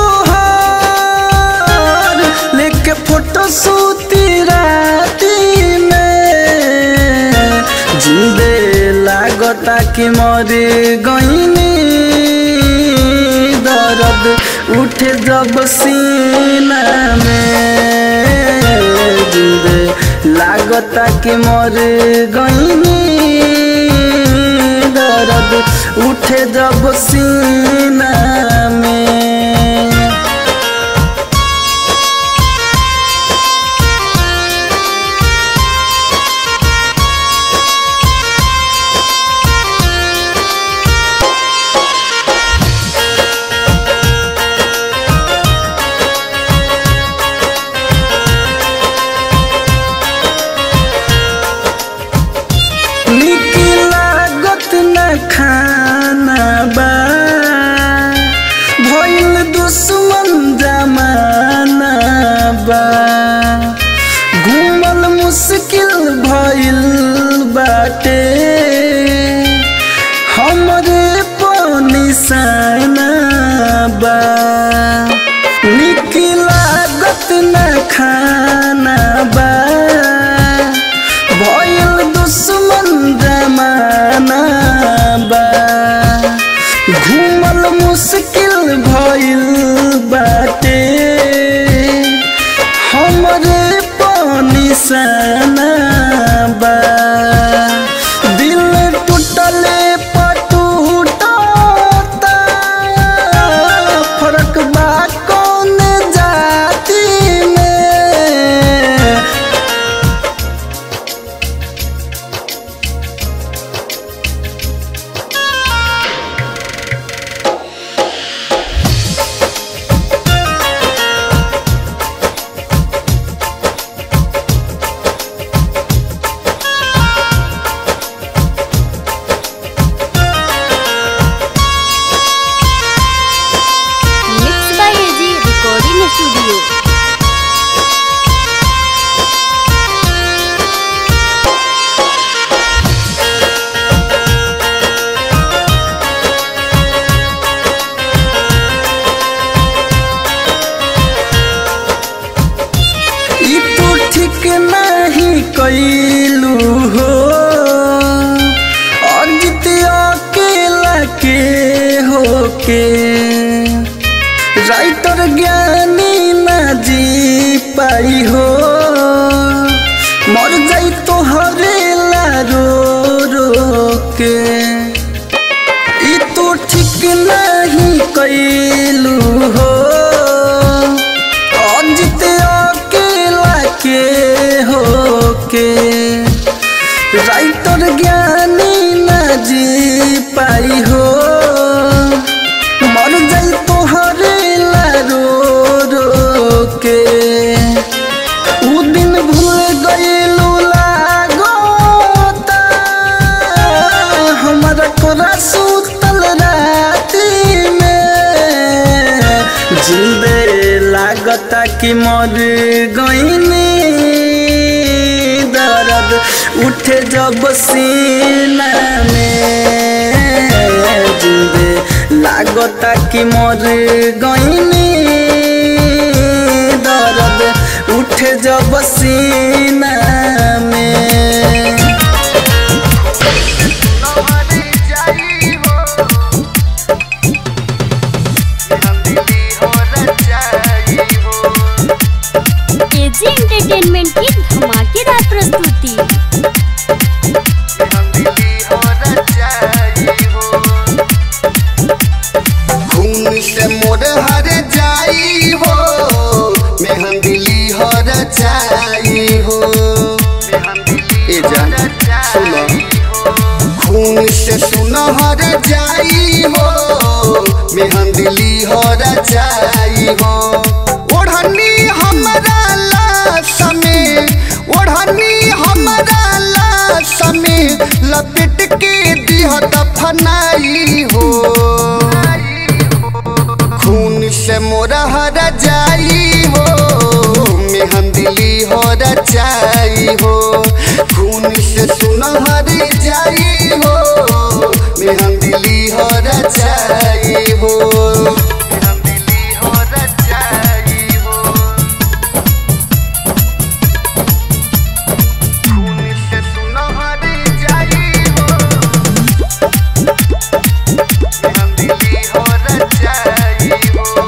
तोहार लेके फोटो सूती राती में जिंदे लागता कि मर गईनी दर्द उठ जब सीना में जिंदे लागता कि मर गईनी दर्द उठे जब सीना में निक लागत न खाना बा भइल दुश्मन जमाना बा घूमल मुश्किल भइल बाटे हमरे पानी साना बा निक राइटर ज्ञानी न जी पाई हो मर जाई तोहरे ला रो रो के उ दिन भूल गईलू लागोता हमारा कोरा सुतल राती में जिंदे लागता कि मर गईनी दर्द उठे जब सीना में जिंदे लागता कि मर गईनी दर्द उठे जब सीना में एजी एंटरटेनमेंट की धमाकेदार प्रस्तुति खून से मोर हर जाई हो मेहंदिली हर जाई हो ए जान सुनो खून से सुनहर जाई हो मेहंदिली हर जाई हो ओढ़नी हमरा लाश में ओढ़नी हमरा लाश में लपेट के दिह दफनाई हो खून से मोरा हरा जाई हो मेहंदिली हो जाई हो खून से सुनहर जाई हो मेहंदिली हो जाई हो मेहंदिली हो जाई हो खून से सुनहर जाई हो मेहंदिली हो जाई हो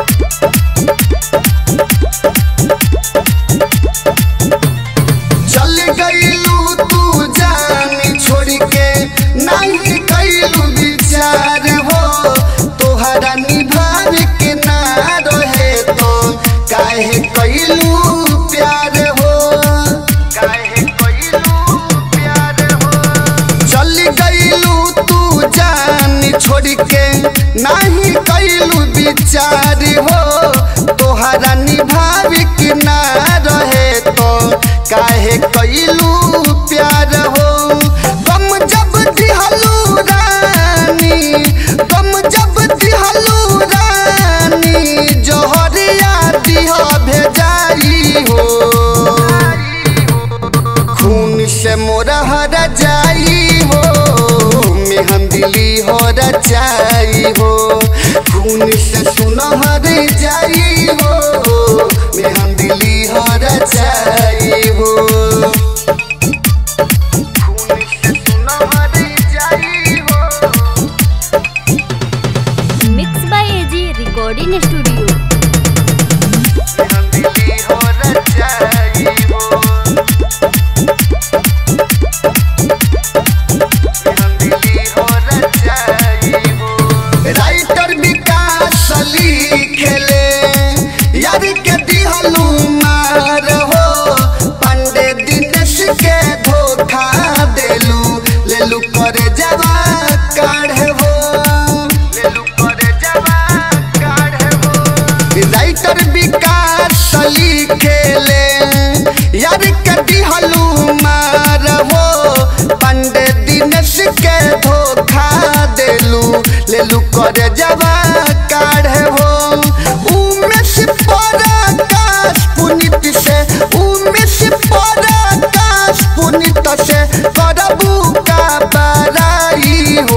चल गईलू तू जान छोड़ के नहीं कैलू विचार हो तोहरा निभाव के ना रहे तो काहे कैलू प्यार हो काहे कैलू प्यार हो चल गईलू तू जान छोड़ के नहीं कैलू विचार हो तोहरा निभाव के ना रहे तो काहे कैलू प्यार हो गम जब दिहलू रानी गम जब दिहलू रानी जहरिया दिह भेजाई हो खून से मोरा हरा जाई हो मेहंदिली हो जाई हो खून से सुनहर जाई हो मेहंदिली हो जाई हो खून से सुनहर जाई हो mix by AG recording studio मेहंदिली हो जाई हो मेहंदिली हो जाई हो राइटर विकास लिखेले यार के दिहलू मार हो पंडे दिनेश के धोखा देलू लेलू करे जवा काढ़े हो लेलू करे जवा काढ़े हो राइटर विकास लिखेले यार के दिहलू मार हो पंडे दिनेश के धोखा देलू लेलू करे जवा काढ़े हो उमेश पराकाश पुनित से उमेश पराकाश पुनित से करबू का बराई हो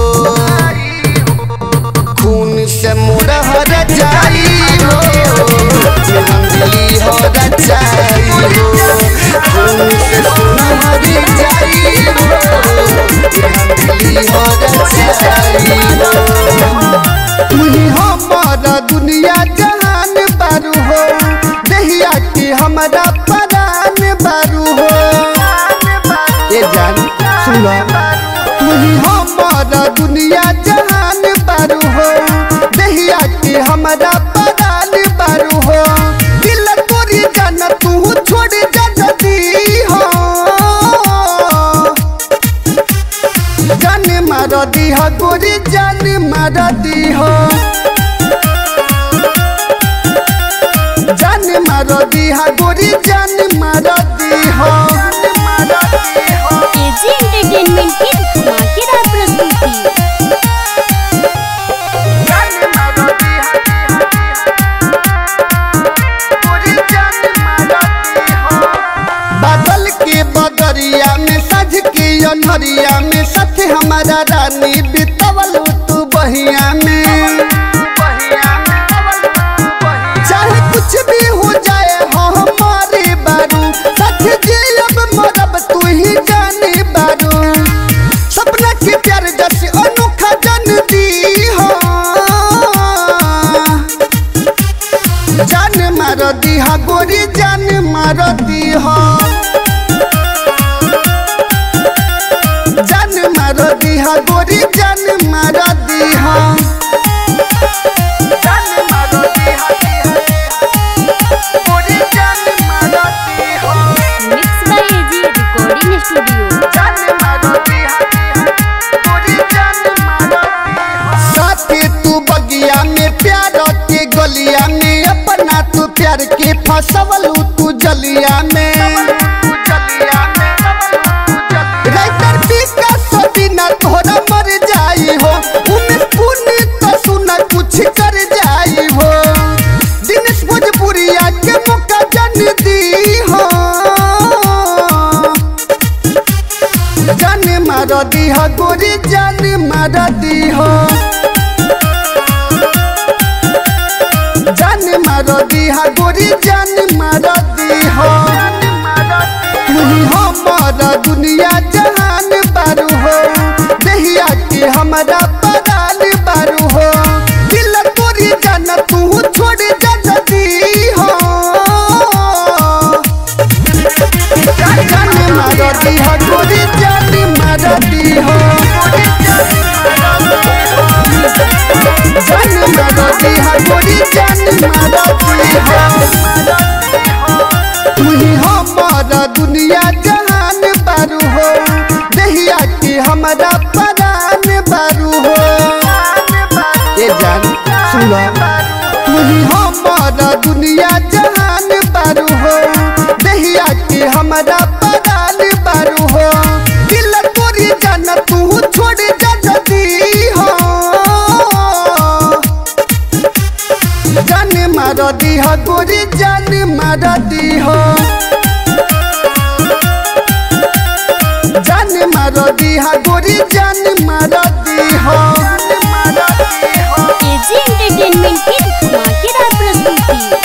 खून से मोरा हर जाई हो मेहंदिली हो जाई हो खून से सुनहर जाई हो मेहंदिली हो जाई हो तुही हमारा दुनिया जहान बारू हो दहिया की हमारा परान बारू हो ये जान सुनो तुही हमारा दुनिया जहान बारू हो दहिया की हमारा परान बारू हो दिल तोरी जान तू छोड़ जाती हो गोरी जान मारा दी हो जान मारो दी हा गोरी जान मारा दी हो मारा दी हो एजी एंटरटेनमेंट की धमाकेदार प्रस्तुति जान मारो दी गोरी जान मारा दी हो बादल के बदरिया में सज के अनहरिया में सच हमारा रानी बितवल तू बहिया में चाहे कुछ भी हो जाए हो हमारे बारू सच जे अब मरब तू ही जाने बारू सपना के प्यार जैसे अनोखा जन दी हो जान मार दी हा गोरी जान मार दी हो जान मार दी हा गोरी जान मार दी हो जान मार दी हा गोरी जान मार दी हो mix by AG recording studio जान मार दी हा गोरी जान मार दी हो साथे तू बगिया में प्यार के गलिया में अपना तू प्यार के फसवल तू जलिया में राइटर पीका सदीना तोहरा मर जाई हो उमें पुण्य तो सुना कुछ कर जाई हो दिनेश भोजपुरिया के मौका जन दी हो जान मार दी हो गोरी जान मार दी हो जान मार दी हो गोरी जान मार दी हो तू ही हमारा दुनिया जहान बारू हो दहिया के हमारा परान बारू हो दिल तोरी जान तू छोड़ जा दी हो जान मार दी हो गोरी जान मार दी हो जान मार दी हो गोरी जान मार दी हो तू ही हमारा दुनिया जहान बारू हो दहिया के हमारा परान बारू हो ये जान सुनो तू ही हमारा दुनिया जहान बारू हो दहिया के हमारा परान बारू हो दिल तोरी जान तू छोड़ जा दी हो जान मार दी हो गोरी जान मार दी हो जान मार दी हो गोरी जान मार दी हो एजी एंटरटेनमेंट की धमाकेदार प्रस्तुति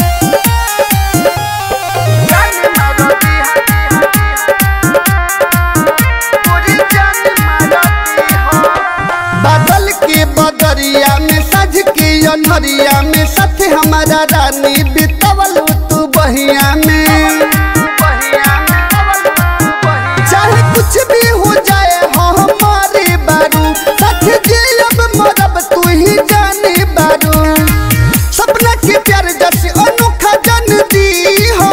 बादल के बदरिया में सज के अनहरिया में सच हमारा रानी बितवल तू बहिया में चाहे कुछ भी हो जाए हो हमारे बारू सच जे अब मरब तू ही जाने बारू सपना के प्यार जैसे अनोखा जन दी हो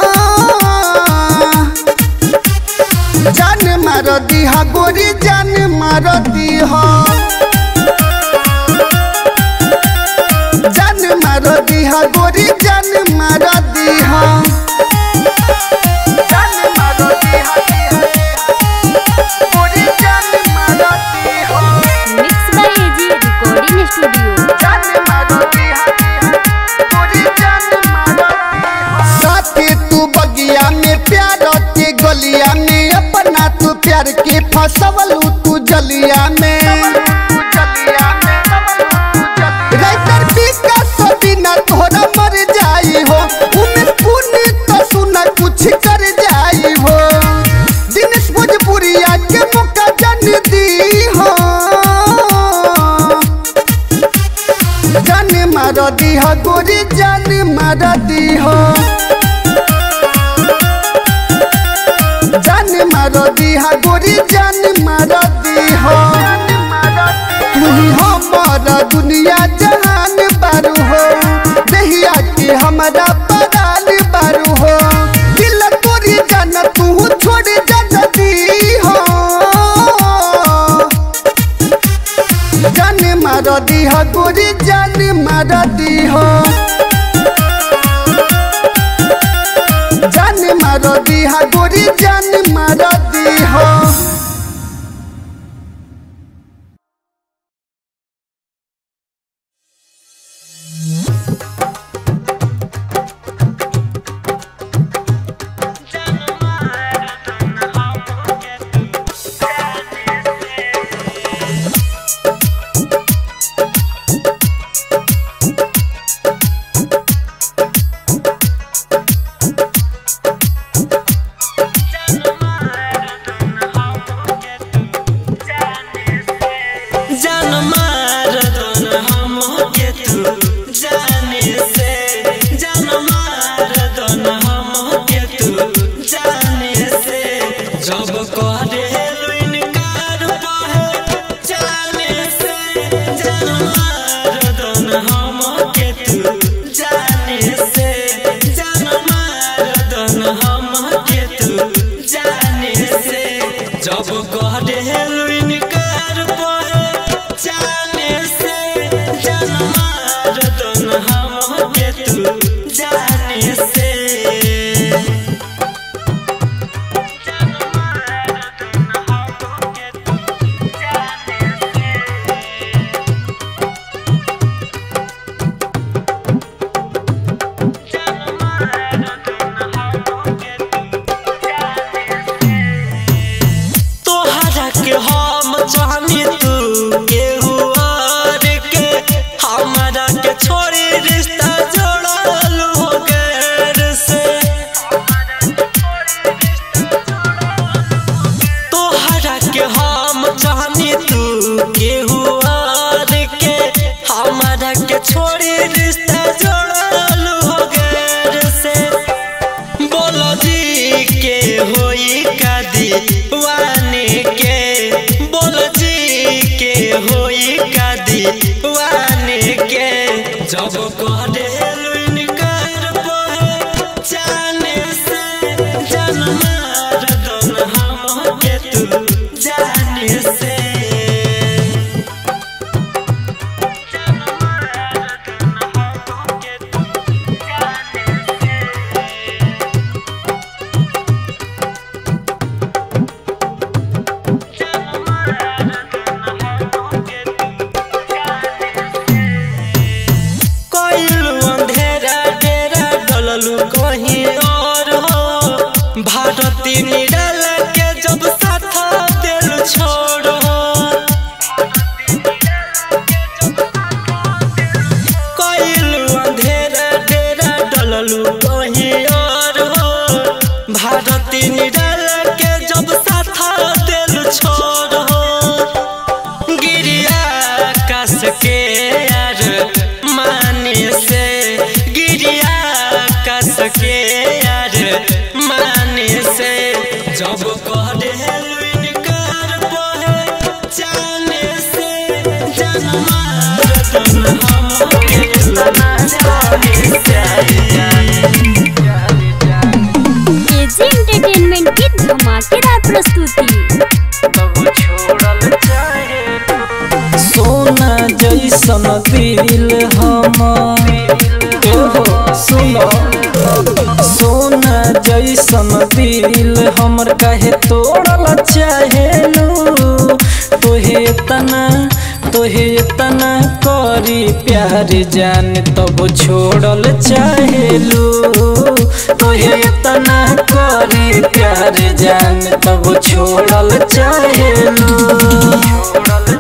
जान मार दी हा गोरी जान मार दी हो जान मार दी हा गोरी जान मार दी हो जान मार दी हा गोरी जान मार दी हो mix by AG recording studio जान मार दी हा गोरी जान मार दी हो साथे तू बगिया में प्यार के गलिया में अपना तू प्यार के फसवल तू जलिया में राइटर पीका सदीना तोहरा मर जाई हो उमें पुण्य तो सुना कुछ कर जाई हो दिनेश भोजपुरिया के मौका जन दी हो जान मार दी हो गोरी जान मार दी हो जान मार दी हो गोरी जान मार दी हो तू ही हमारा दुनिया जहान बारू हो दहिया के हमारा परान बारू हो दिल तोरी जान तू छोड़ जा दी हो दीह गोरी जान मार दीह जान मार दीह गोरी जान मार दीह जान मार दन हम के तू जाने से जान मार दन हम के तू जाने से जब करे इनकार पाहे जाने से जान मार दन हम के तू जाने से जान मार दन हम के तू जाने से जब करे इनकार पाहे जाने से जान मार दन हम के तू जाने से तोहरा के हम चाहनी तू केहू और के हमारा के छोड़ी रिश्ता जोड़ल हो गैर से तोहरा के हम चाहनी तू केहू और के हमारा के छोड़ी रिश्ता जोड़ल हो गैर से बोलो जी के होई का दीवाने के बोलो जी के होई का दीवाने के जब कहते इनकार पहे जाने से जान मार दन हम के तू जाने से कोइलू अंधेरा डेरा डललू कहीं और हो भारती निडल के जब साथ दिल छोड़ो कोइलू अंधेरा डेरा डललू कहीं और हो भारती निडल के जब साथ दिल छोड़ो गिरिया कस के यार माने से गिरिया कस के यार माने से जब कह दे इनकार पहे जाने से जान मार दन हम के एजी एंटरटेनमेंट की धमाकेदार प्रस्तुति सोना जैसन दिल हम एहो सुनो सोना जैसन दिल हमर कहे तोड़ल चाहेलू तोहे तना तोहे तना करी प्यार जान तब छोड़ल चाहेलू तोहे तना करी प्यार जान तब छोड़ल चाहेलू छोड़ल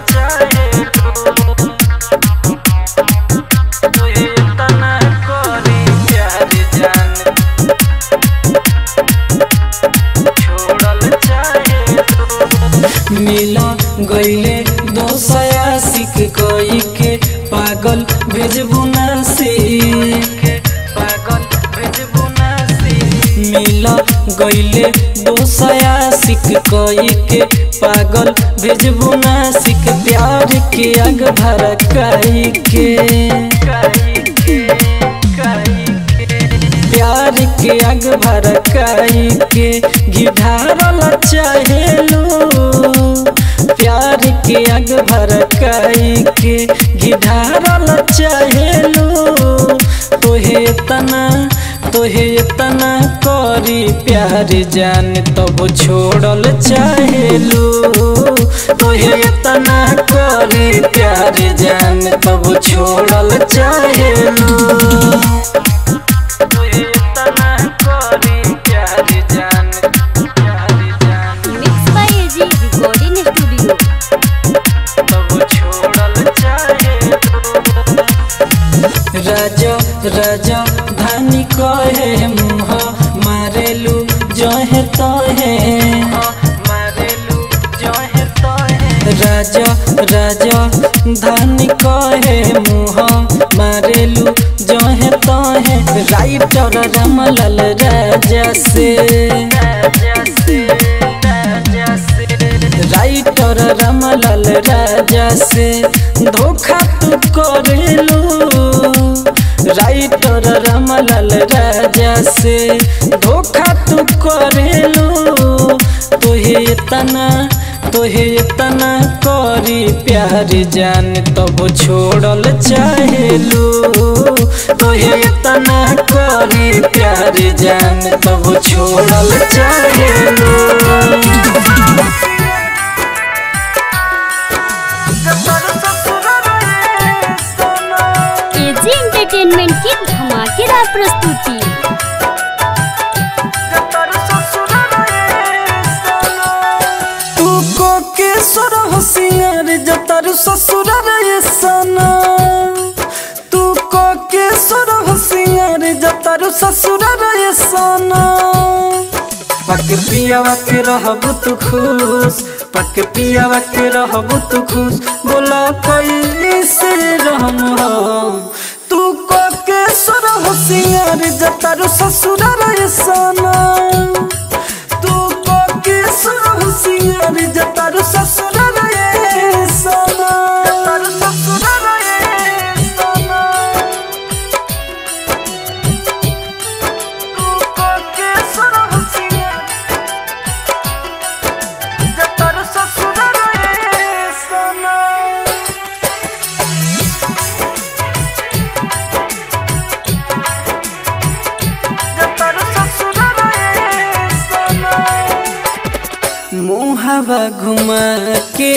मिला गईले दोसया सिख कोई के पागल भेजबू नासी पागल भेजबू नासी मिला गईले दोसया सिख कोई के पागल भेजबू नासिक प्यार के आग भड़काई के प्यार के आग भड़काई के घिढारल चाहेलू प्यार के आग भरकाई के गिधारल चाहेलू तोहे तना तोहे तना करी प्यार जान तब छोड़ल चाहेलू तोहे तना करी प्यार जान तब छोड़ल चाहेलू तोहे तना करी प्यार जान प्यार जान mix by AG recording studio तब छोड़ल चाहेलू राजा राजा धानी कहे मुह मारेलू जहे तहे मारेलू जहे तहे राजा राजा धानी कहे मुह मारेलू जहे तहे राइटर रमलाल राजा से राजा से राजा से राइटर रमलाल राजा से धोखा तू करेलू राइटर रमलाल राजा से धोखा तू करेलू तोहे तना तोहे तना करी प्यार जान तब छोड़ल चाहेलू तोहे तना करी प्यार जान तब छोड़ल चाहेलू एजी एंटरटेनमेंट की धमाकेदार प्रस्तुति तू को के सुर होशियार जतर ससुर रे सना तू को के सुर होशियार जतर ससुर रे सना पक पियावा के रहबू तू खुश पक पियावा के रहबू तू खुश बोला कोई से रहम हम तू को के सुर होशियार जतर ससुर रे सना तू को के सुर सिंगार जतारू ससुर रे सना जतारू ससुर रे सना तू को के सुर सिंगार जतारू ससुर रे सना मुहावा घुमा के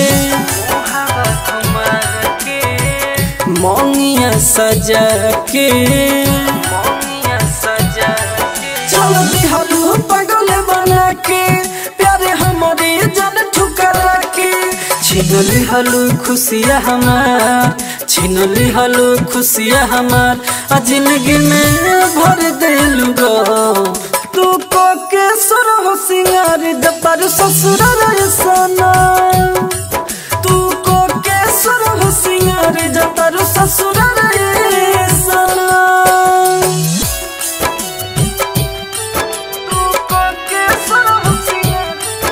मोंगिया सजा के चल दिहलू पगल बना के प्यारे हमारे जन ठुकरा के छीन लिहलू खुशिया हमार छीन लिहलू खुशिया हमार आ जिंदगी में भर देलू गो तू को के सुर हो सिंगार जपर ससुर रे सना तू को के सुर हो सिंगार जपर ससुर रे सना तू को के सुर हो सिंगार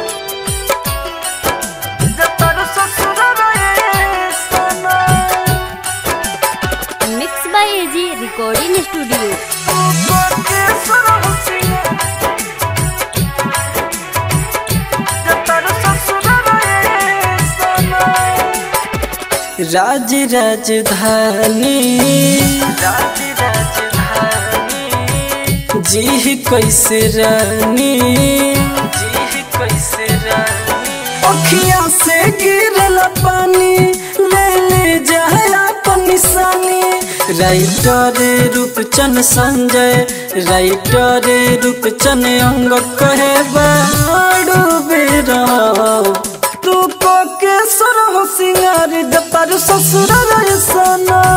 जपर ससुर रे सना mix by AG recording studio तू को के सुर हो सिंगार जपर ससुर रे सना राज राजधानी राज राजधानी जी कैसे रानी जी कैसे रानी अखियां से गिरल पानी ले ले जाए अपन निशानी राइटर रूपचन संजय राइटर रूपचन अंग कहे बाड़ू बेरा तू को के सुर हो सिंगार जपर ससुर रे सना